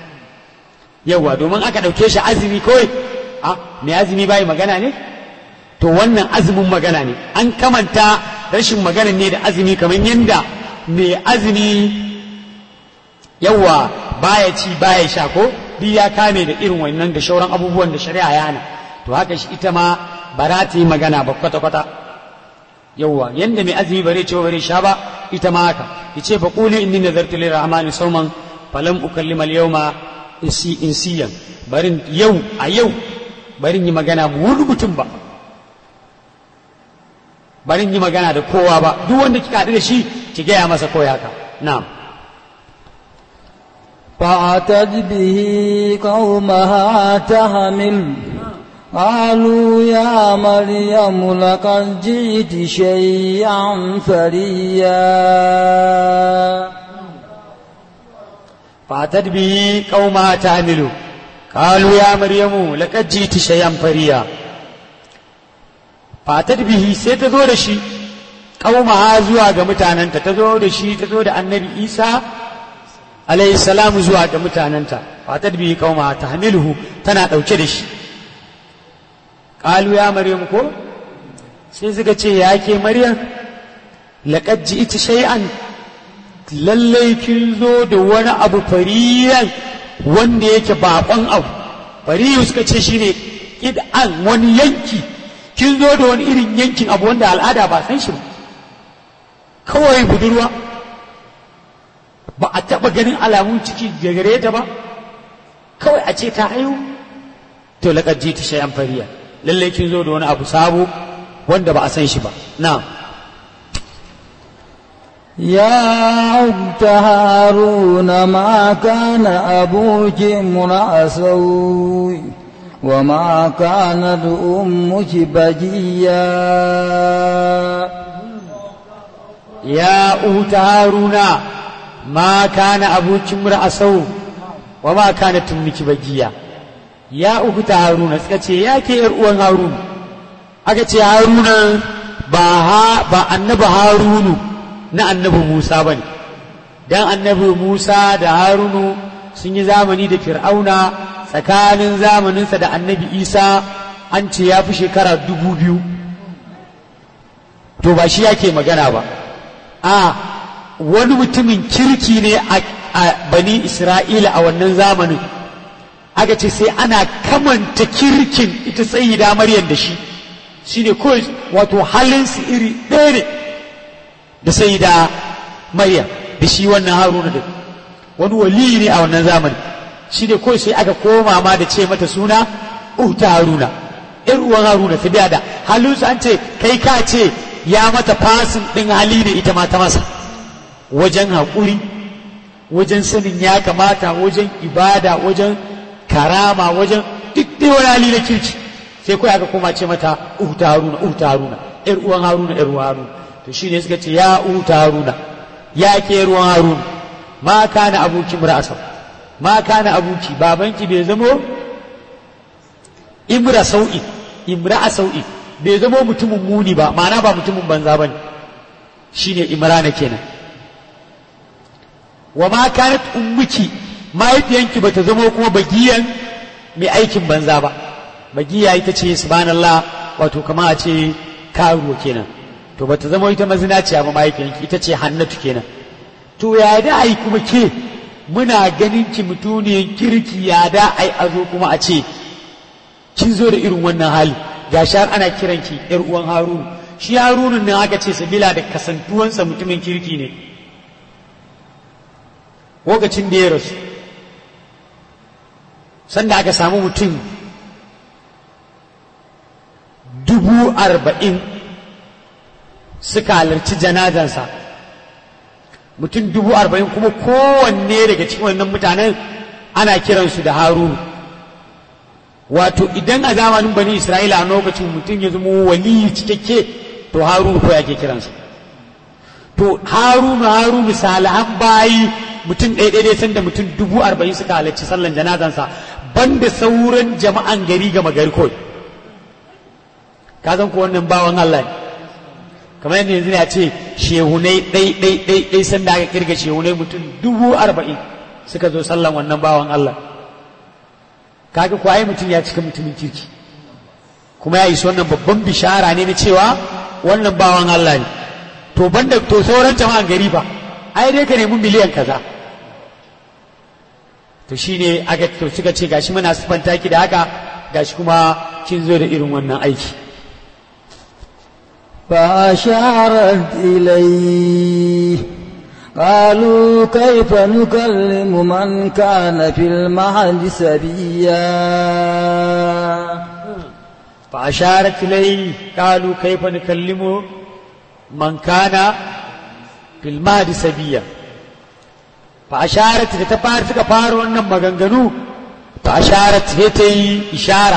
yawa domin aka ɗauke shi azumi kawai a mai azumi bai magana ne to wannan azumin magana ne an kamanta rashin magana ne da azumi kamar yadda mai azumi yawa baya ci baya sha ko duk ya kame da irin wannan da shauran abubuwan da shari'a ya hana to haka shi ita ma ba za ta yi magana ba kwata-kwata yawwa yanda mai azumi bare ce bare sha ba ita ma haka yace fa quli inni nazartu lirrahmani sawman falam ukallima al-yawma insi insiyan barin yau a yau barin yi magana mu wani mutum ba barin yi magana da kowa ba duk wanda kika haɗu da shi ki gaya masa koya haka na'am فأتت به قومها تحمل قالوا يا مريم لقد جئت شيئا فريا فأتت به قومها تحمل قالوا يا مريم لقد جئت شيئا فريا فأتت به سيتزو دشي قومها زوا ga mutananta tazo da shi tazo da annabi Isa alayhi salamu zuwa ga mutananta fatat bihi qauma tahmiluhu tana dauke da shi qalu ya maryam ko sai suka ce ya ke maryam laqad ji'ti shay'an lallai kin zo da wani abu fariyan wanda yake bakon abu fariyu suka ce shine kid'an wani yanki kin zo da wani irin yankin abu wanda al'ada ba san shi ba kawai budurwa ba a taɓa ganin alamun ciki da gare ta ba kawai a ce ta haihu to laƙar ji ta shayan fariya lallai kin zo da wani abu sabo wanda ba a san shi ba na يا أخت هارون ما كان أبوك امرأ سوء وما كانت أمك بجيا يا أخت هارون ما كان أبوك امرأ سوء وما كانت أمك بجيا يا أخت هارون سكتي يا كي أرؤون هارون أكتي هارون با با النبي هارون na annabi Musa ba ne, don annabi Musa da Harunu sun yi zamani da Fir'auna tsakanin zamaninsa da annabi Isa an ce ya fi shekara dubu biyu. To ba shi yake magana ba, a wani mutumin kirki ne a bani Isra'ila a wannan zamanin, aka ce sai ana kamanta kirkin ita tsayi da Maryam da shi, shi ne kawai wato halinsu iri ɗaya ne. da sai da Maryam da shi wannan Haruna da wani wali ne a wannan zamani shi ne kawai sai aka koma ma da ce mata suna uta haruna ‘yar uwan haruna ta biya da halinsu an ce kai ka ce ya mata fasin ɗin hali da ita ma ta masa wajen haƙuri wajen sanin ya kamata wajen ibada wajen karama wajen duk dai wani hali na kirki sai kawai aka koma ce mata uta haruna uta haruna ‘yar uwan haruna ‘yar uwan haruna to shine suka ce ya uta haruna ya ke ruwan haruna ma kana abuki mura'asau ma kana abuki babanki bai zamo imra sau'i imra'a sau'i bai zamo mutumin muni ba ma'ana ba mutumin banza bane shine imrana kenan wa ma kanat ummuki mahaifiyanki bata zamo kuma bagiyan mai aikin banza ba bagiya ita ce subhanallah wato kama a ce karuwa kenan to bata zama ita mazinaciya ba mahaifiyanki ita ce hannatu kenan to ya da ai kuma ke muna ganin ki mutuniyan kirki ya da ai a zo kuma a ce kin zo da irin wannan hali ga har ana kiran ki yar uwan harunu shi harunun nan aka ce sabila da kasantuwansa mutumin kirki ne lokacin da ya rasu sanda aka samu mutum dubu arba'in suka halarci janazansa mutum dubu arba'in kuma kowanne daga cikin wannan mutanen ana kiransu da harunu wato idan a zamanin bani isra'ila a lokacin mutum ya zama wali cikakke to harunu ko yake kiransa to harunu harunu salihan bayi mutum ɗaya ɗaya sanda mutum dubu arba'in suka halarci sallan janazansa banda sauran jama'an gari gama gari kawai ka san ko wannan bawan Allah ne kamar yadda yanzu ya ce shehunai ɗai ɗai ɗai ɗai sanda aka kirga shehunai mutum dubu arba'in suka zo sallan wannan bawan Allah kaga ko ai mutum ya cika mutumin kirki kuma ya isa wannan babban bishara ne na cewa wannan bawan Allah ne to banda to sauran jama'an gari ba ai dai ka nemi miliyan kaza to shine aka to suka ce gashi muna sifanta ki da haka gashi kuma kin zo da irin wannan aiki فأشارت إليه قالوا كيف نكلم من كان في المهد سبيا فأشارت إليه قالوا كيف نكلم من كان في المهد سبيا فأشارت تتفار تكفار ونم مغنغنو فأشارت هتي إشارة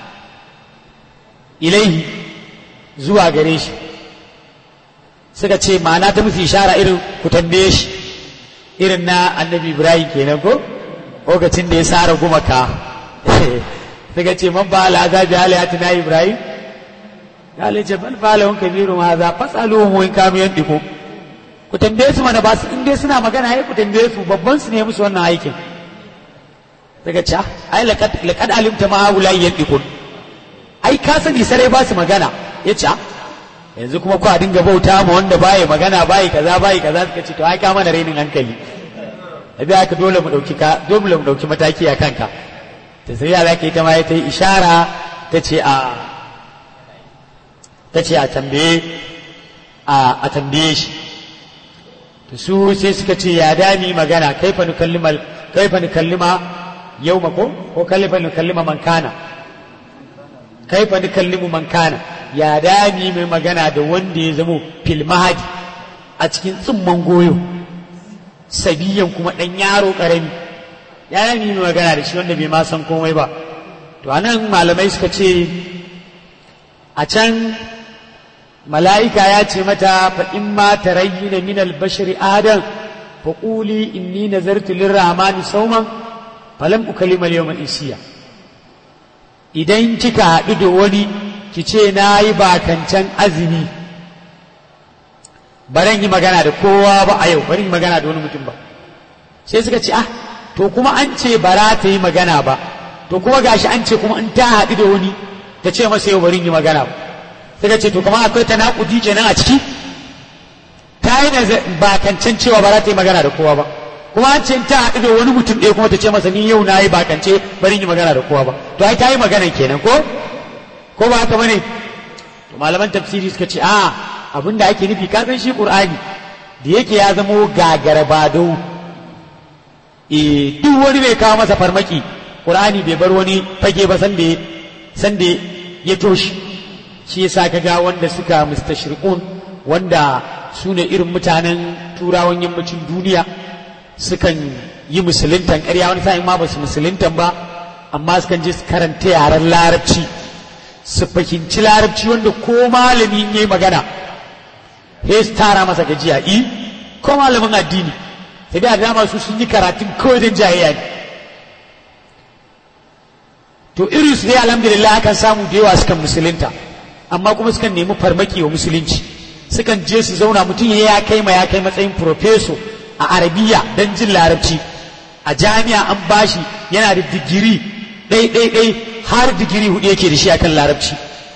إليه zuwa gare shi suka ce ma'ana ta musu ishara irin ku tambaye shi irin na annabi ibrahim kenan ko lokacin da ya sara gumaka suka ce man ba ala azabi alayati na ibrahim ya ce bal falahun kabiru ma za fasaluhum in kanu yandiku ku tambaye su mana ba su in dai suna magana ai ku tambaye su babban su ne musu wannan aikin daga ce ai laqad laqad alimta ma haula yandiku ai ka sani sarai ba su magana ya ce yanzu kuma ku a dinga bauta ma wanda baya magana bayi kaza bayi kaza suka ce to ai ka mana rainin hankali abi aka dole mu dauki ka dole mu dauki mataki a kanka ta sai ya zaka ita ma ta yi ishara ta ce a ta ce a tambaye a a tambaye shi to su sai suka ce ya dami magana kaifa nukallima kaifa nukallima yawma ko ko kaifa nukallima man kana kaifa nukallimu man kana ya dami mai magana da wanda ya zamo fil mahadi a cikin tsumman goyo sabiyan kuma ɗan yaro ƙarami ya dami mai magana da shi wanda bai ma san komai ba to anan malamai suka ce a can mala'ika ya ce mata fa in ma tarayyina min al-bashari adam fa quli inni nazartu lir-rahmani sawman falam ukallima al-yawma insiya idan kika haɗu da wani ki ce na yi bakancan azumi baran yi magana da kowa ba a yau bari yi magana da wani mutum ba sai suka ce ah to kuma an ce bara ta yi magana ba to kuma gashi an ce kuma in ta haɗu da wani ta ce masa yau bari yi magana ba suka ce to kuma akwai ta naƙudi kenan a ciki ta yi bakancan cewa bara ta yi magana da kowa ba kuma an ce in ta haɗu da wani mutum ɗaya kuma ta ce masa ni yau na yi bakance bari yi magana da kowa ba to ai ta yi magana kenan ko ko ba haka bane to malaman tafsiri suka ce a abinda ake nufi ka san shi qur'ani da yake ya zamo gagara bado eh duk wani mai kawo masa farmaki qur'ani bai bar wani fage ba san da sanda ya toshi shi yasa kaga wanda suka mustashriqun wanda su ne irin mutanen turawan yammacin duniya sukan yi musuluntan ƙarya wani sa'in ma ba su musuluntan ba amma sukan je su karanta yaren larabci su fahimci larabci wanda ko malami ya yi magana sai su tara masa gajiya i ko malamin addini sai da dama su sun yi karatun kawai don jayayya ne to irin su dai alhamdulillah akan samu da yawa sukan musulunta amma kuma sukan nemi farmaki wa musulunci sukan je su zauna mutum ya kai ma ya kai matsayin profeso a arabiya don jin larabci a jami'a an bashi yana da digiri ɗai ɗai ɗai har digiri hudu yake da shi akan larabci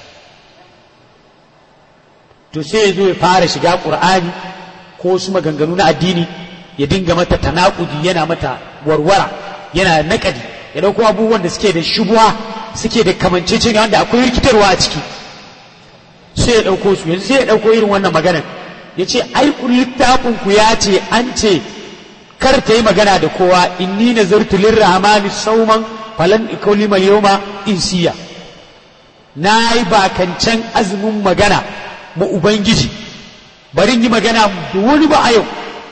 to sai ya zo ya fara shiga ƙur'ani ko su maganganu na addini ya dinga mata tanakudi yana mata warwara yana naƙadi ya ɗauko abubuwan da suke da shubuwa suke da kamanceceniya wanda akwai rikitarwa a ciki sai ya ɗauko su yanzu sai ya ɗauko irin wannan maganar ya ce ai littafin ku ya ce an ce kar ta yi magana da kowa inni nazartu lirrahmani sauman falan ikulima yawma insiya na yi bakancan azumin magana ma ubangiji bari yi magana da wani ba a yau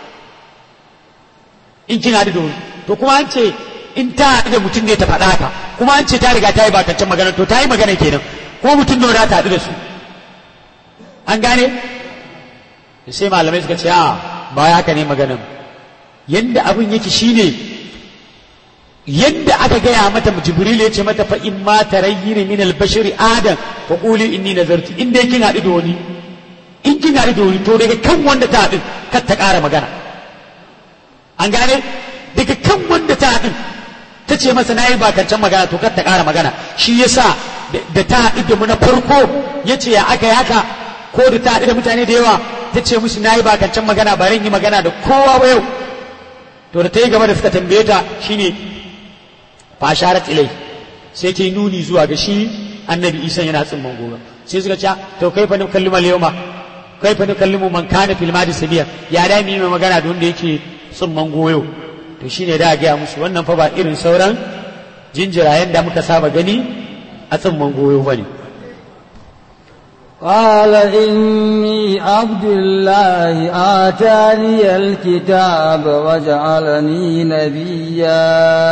in kina da wani to kuma an ce in ta haɗu da mutum ne ta faɗa ka kuma an ce ta riga ta yi bakancan magana to ta yi magana kenan ko mutum da ta haɗu da su an gane sai malamai suka ce a ba haka ne maganan yadda abin yake shine yadda aka gaya mata jibril ya ce mata fa in ma tarayyini min al-bashari adam fa quli inni nazartu in dai kin haɗu da wani in kin haɗu da wani to daga kan wanda ta haɗu kar ta ƙara magana an gane daga kan wanda ta haɗu ta ce masa nayi bakancan magana to kar ta ƙara magana shi yasa da ta haɗu da mu na farko ya ce ya aka yi haka ko da ta haɗu da mutane da yawa ta ce musu nayi bakancan magana ba ran yi magana da kowa ba yau to da ta yi gaba da suka tambaye ta shine fasharat ilai sai ta yi nuni zuwa ga shi annabi isa yana tsimman gobe sai suka ce to kai fa nukallimu al-yawma kai fa nukallimu man kana fil madi sabiya ya da mi mai magana da wanda yake tsimman goyo to shine da ga musu wannan fa ba irin sauran jinjirayen da muka saba gani a tsimman goyo bane قال إني عبد الله آتاني الكتاب وجعلني نبيا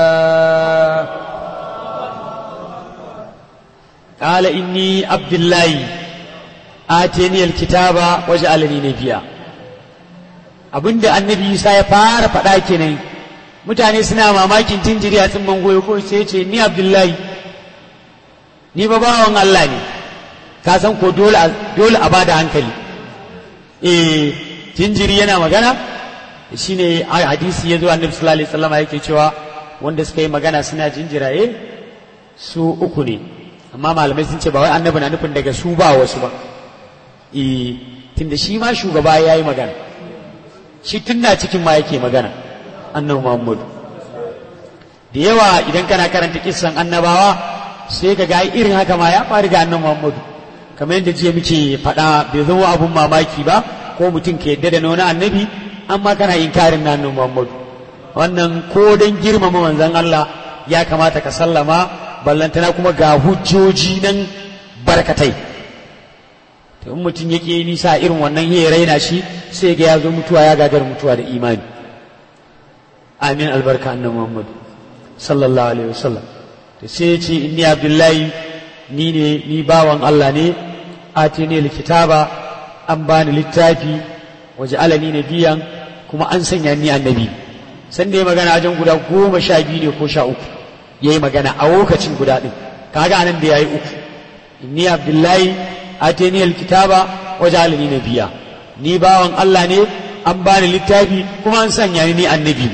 قال إني عبد الله آتاني الكتاب وجعلني نبيا abinda annabi Isa ya fara faɗa kenan mutane suna mamakin jinjiri a tsimman goyo ko sai ce ni Abdullahi ni ba bawan Allah ne ka san ko dole a bada hankali eh jinjiri yana magana shine hadisi ya zo annabi sallallahu alaihi wasallam yake cewa wanda suka yi magana suna jinjiraye su uku ne amma malamai sun ce ba wai annabi na nufin daga su ba wasu ba eh tunda shi ma shugaba ya yi magana shi tunna cikin ma yake magana annabi Muhammadu da yawa idan kana karanta kissan annabawa sai ka ga irin haka ma ya faru ga annabi Muhammadu kamar yadda jiya muke faɗa bai zama abun mamaki ba ko mutum ka yadda da na wani annabi amma kana inkarin na annabi Muhammadu wannan ko don girmama manzon Allah ya kamata ka sallama ballantana kuma ga hujjoji nan barkatai to in mutum yake nisa irin wannan ya raina shi sai ga ya zo mutuwa ya gagar mutuwa da imani amin albarka annabi Muhammadu sallallahu alaihi wasallam to sai ya ce inni abdullahi ni ne ni bawan Allah ne atini likitaba an bani littafi waje alani na biyan kuma an sanya ni annabi san da ya magana wajen guda goma sha biyu ne ko sha uku ya yi magana a lokacin guda ɗin kaga anan da ya yi uku inni abdullahi atini alkitaba waje alani na biya ni bawan Allah ne an bani littafi kuma an sanya ni annabi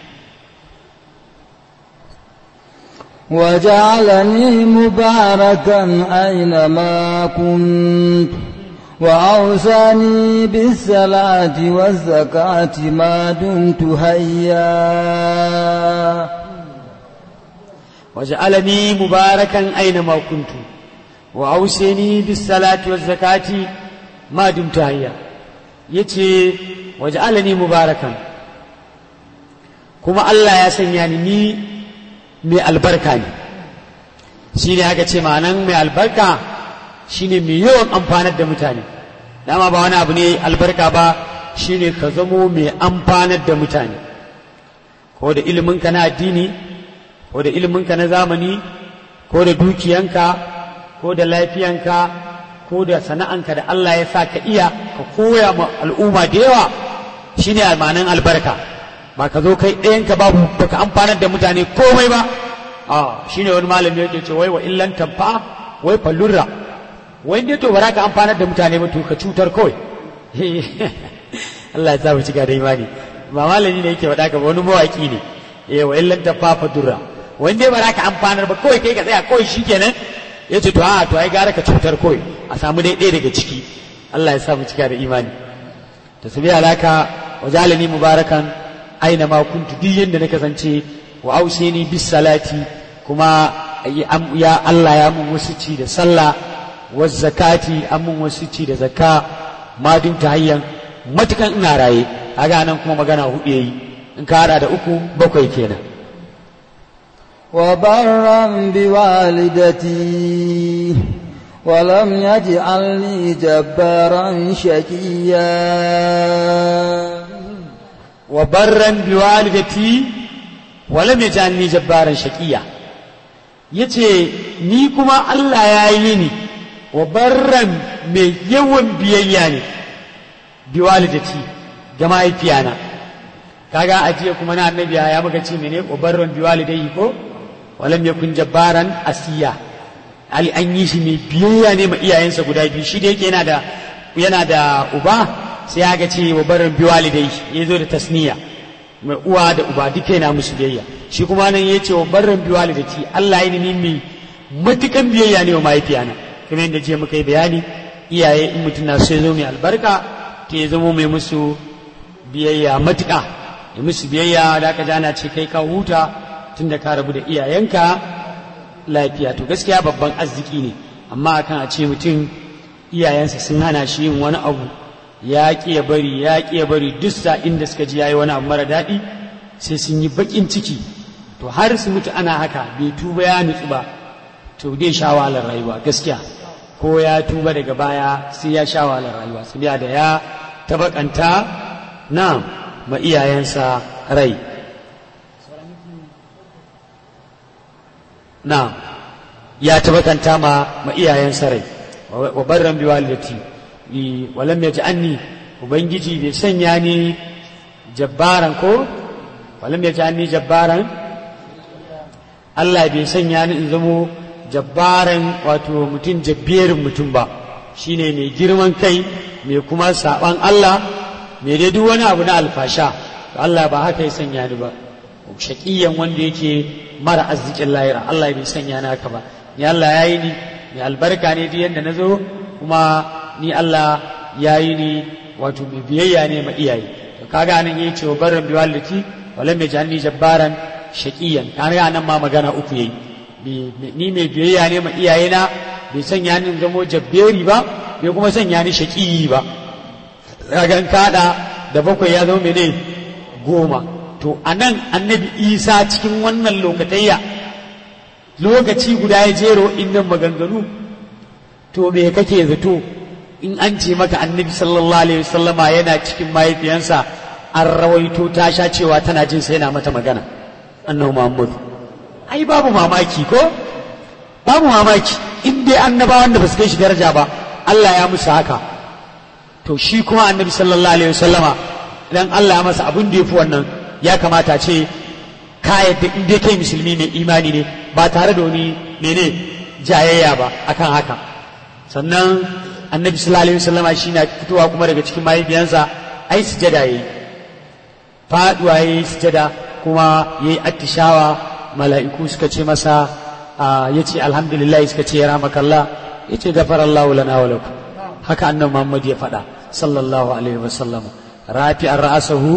وجعلني مباركا أينما كنت وأوصاني بالصلاة والزكاة ما دمت حيا وجعلني مباركا أينما كنت وأوصاني بالصلاة والزكاة ما دمت حيا yace waj'alani mubarakan kuma Allah ya sanya ni ni mai albarka ne shi ne aka ce ma'anan mai albarka shi ne mai yawan amfanar da mutane dama ba wani abu ne albarka ba shi ne ka zamo mai amfanar da mutane ko da iliminka na addini ko da iliminka na zamani ko da dukiyanka ko da lafiyanka ko da sana'anka da Allah ya sa ka iya ka koya ma al'umma da yawa shi ne ma'anan albarka ba ka zo kai ɗayanka babu baka amfanar da mutane komai ba a shi ne wani malami yake ce wai wa illan tamfa wai fallurra wai dai to ba ka amfanar da mutane ba to ka cutar kawai Allah ya sa mu cika da imani ba malami ne yake faɗa ka ba wani mawaki ne eh wa illan tamfa fallurra wai dai ba ka amfanar ba kawai kai ka tsaya kawai shikenan ya ce to a to ai gara ka cutar kawai a samu dai ɗaya daga ciki Allah ya sa mu cika da imani to su biya alaka wa jalani mubarakan aina ma kuntu duk yanda na kasance wa ausini bis salati kuma ya Allah ya mun wasuci da sallah wa zakati an mun wasuci da zakka ma dun ta hayyan matukan ina raye kaga nan kuma magana hudu yayi in ka hada da uku bakwai kenan وبرا بوالدتي ولم يجعلني جبارا شقيا وبرا بوالدتي ولم يجعلني جبارا شقيا yace ni kuma Allah ya yi ni wa barran mai yawan biyayya ne biwalidati ga mahaifiyana kaga ajiye kuma na annabi ya muka ce mene wa barran biwalidai ko walam yakun jabbaran asiya ali an yi shi mai biyayya ne ma iyayensa guda biyu shi da yake yana da yana da uba sai ya ga ce wa barin biwalidai ya zo da tasniya mai uwa da uba duka yana musu biyayya shi kuma nan ya ce wa barin biwalidati Allah ya nemi mai matukan biyayya ne wa mahaifiyana kamar yadda je muka yi bayani iyaye in mutum na so ya zo mai albarka to ya zamo mai musu biyayya matuka ya musu biyayya da aka jana ce kai ka huta tun da ka rabu da iyayenka lafiya to gaskiya babban arziki ne amma akan a ce mutum iyayensa sun hana shi yin wani abu ya ƙi ya bari ya ƙi ya bari duk sa'in da suka ji yayi wani abu mara daɗi sai sun yi baƙin ciki to har su mutu ana haka bai tuba ya nutsu ba to dai sha wahalar rayuwa gaskiya ko ya tuba daga baya sai ya sha wahalar rayuwa su da ya tabakanta na ma iyayensa rai na ya tabakanta ma ma iyayensa rai wa barran bi walidati walam yaj'alni ubangiji bai sanya ni jabbaran ko walam yaj'alni jabbaran Allah bai sanya ni in zamo jabbaran wato mutum jabberin mutum ba shine mai girman kai mai kuma saban Allah mai dai duk wani abu na alfasha Allah ba haka ya sanya ni ba shaƙiyan wanda yake mara arzikin lahira Allah bai sanya ni haka ba ni Allah ya yi ni mai albarka ne duk yadda na zo kuma ni Allah ya yi ni wato mai biyayya ne ma iyaye to kaga nan yayi cewa barran bi walidati walam yaj'alni jabbaran shaqiyan kaga nan ma magana uku yayi ni mai biyayya ne ma iyayena bai sanya ni zamo jabberi ba bai kuma sanya ni shaqiyi ba kaga kada da bakwai ya zama mene goma to anan annabi Isa cikin wannan lokatayya lokaci guda ya jero innan maganganu to me kake zato in an ce maka annabi sallallahu alaihi wasallama yana cikin mahaifiyansa an rawaito ta sha cewa tana jin sai yana mata magana annabi Muhammad ai babu mamaki ko babu mamaki in dai annabawan da ba su kai shi daraja ba Allah ya musu haka to shi kuma annabi sallallahu alaihi wasallama idan Allah ya masa abin da yafi wannan ya kamata ce ka yadda in dai kai musulmi ne imani ne ba tare da wani mene jayayya ba akan haka sannan annabi sallallahu alaihi wasallama shi na fitowa kuma daga cikin mahaifiyansa ai sujada yayi faduwa yayi sujada kuma yayi attishawa mala'iku suka ce masa yace alhamdulillah suka ce ya ramakallah yace gafarallahu lana wa lakum haka annabi Muhammad ya faɗa sallallahu alaihi wasallama rafi ar-ra'sahu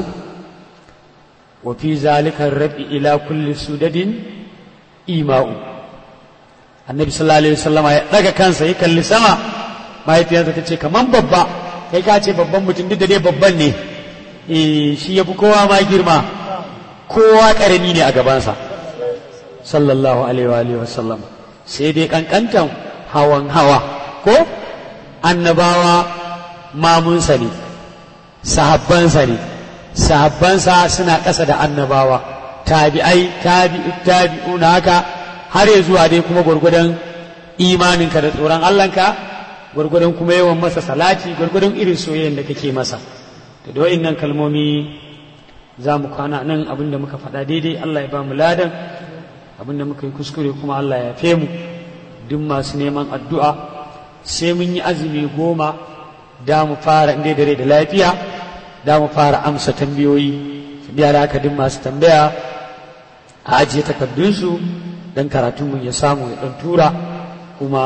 wa fi zalika ar-rafi ila kulli sudadin ima'u annabi sallallahu alaihi wasallama ya daga kansa ya kalli sama mahaifiyarsa ta ce kaman babba kai ka ce babban mutum duk da dai babban ne eh shi yafi kowa ma girma kowa karami ne a gabansa sallallahu alaihi wa alihi wasallam sai dai kankantan hawan hawa ko annabawa mamunsa ne sahabbansa ne sahabbansa suna ƙasa da annabawa tabi'ai tabi'u tabi'una haka har ya zuwa dai kuma gwargwadon imaninka da tsoron Allahnka gwargwadon kuma yawan masa salati gwargwadon irin soyayyen da kake masa da da wa'innan kalmomi za mu kwana nan abin da muka faɗa daidai Allah ya ba mu ladan abin da muka yi kuskure kuma Allah ya fe mu duk masu neman addu'a sai mun yi azumi goma da mu fara inda dare da lafiya da mu fara amsa tambayoyi biya da haka duk masu tambaya a ajiye takardunsu don karatunmu ya samu ya ɗan tura kuma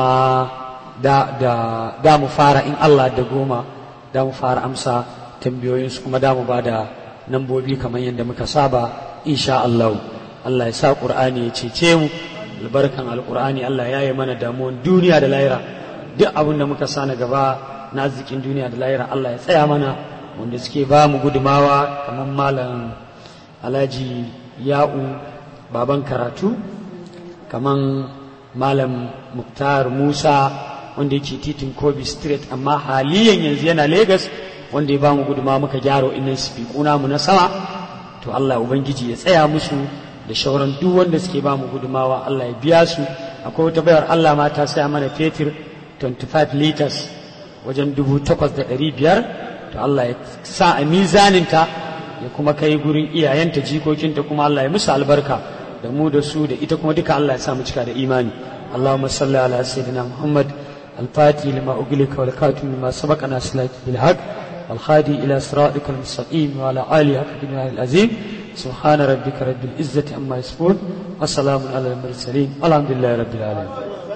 da, da, da mu fara in Allah da goma da mu fara amsa tambayoyinsu kuma da mu ba da nambobi kamar yadda muka saba insha Allah Allah ya sa Qur'ani ya cece mu albarkan alqur'ani Allah ya yi mana damuwan duniya da lahira duk abin da muka sa na gaba na arzikin duniya da lahira Allah ya tsaya mana wanda suke ba mu gudumawa kamar malam Alhaji Ya'u baban karatu kamar malam Muktar Musa wanda yake titin Kobe Street amma haliyan yanzu yana Lagos wanda ya ba mu guduma muka gyara innan sifikuna mu na sama to Allah ubangiji ya tsaya musu da shauran duk wanda suke ba mu gudumawa Allah ya biya su akwai wata bayar Allah ma ta saya mana fetur 25 liters wajen dubu takwas da ɗari biyar to Allah ya sa a mizaninta ya kuma kai gurin iyayenta jikokinta kuma Allah ya musu albarka da mu da su da ita kuma duka Allah ya sa mu cika da imani اللهم صل على سيدنا محمد الفاتح لما أغلق والكاتم لما سبق ناصر بالحق والخادي إلى صراطك المستقيم وعلى آله حق العظيم سبحان ربك رب العزة عما يصفون وسلام على المرسلين الحمد لله رب العالمين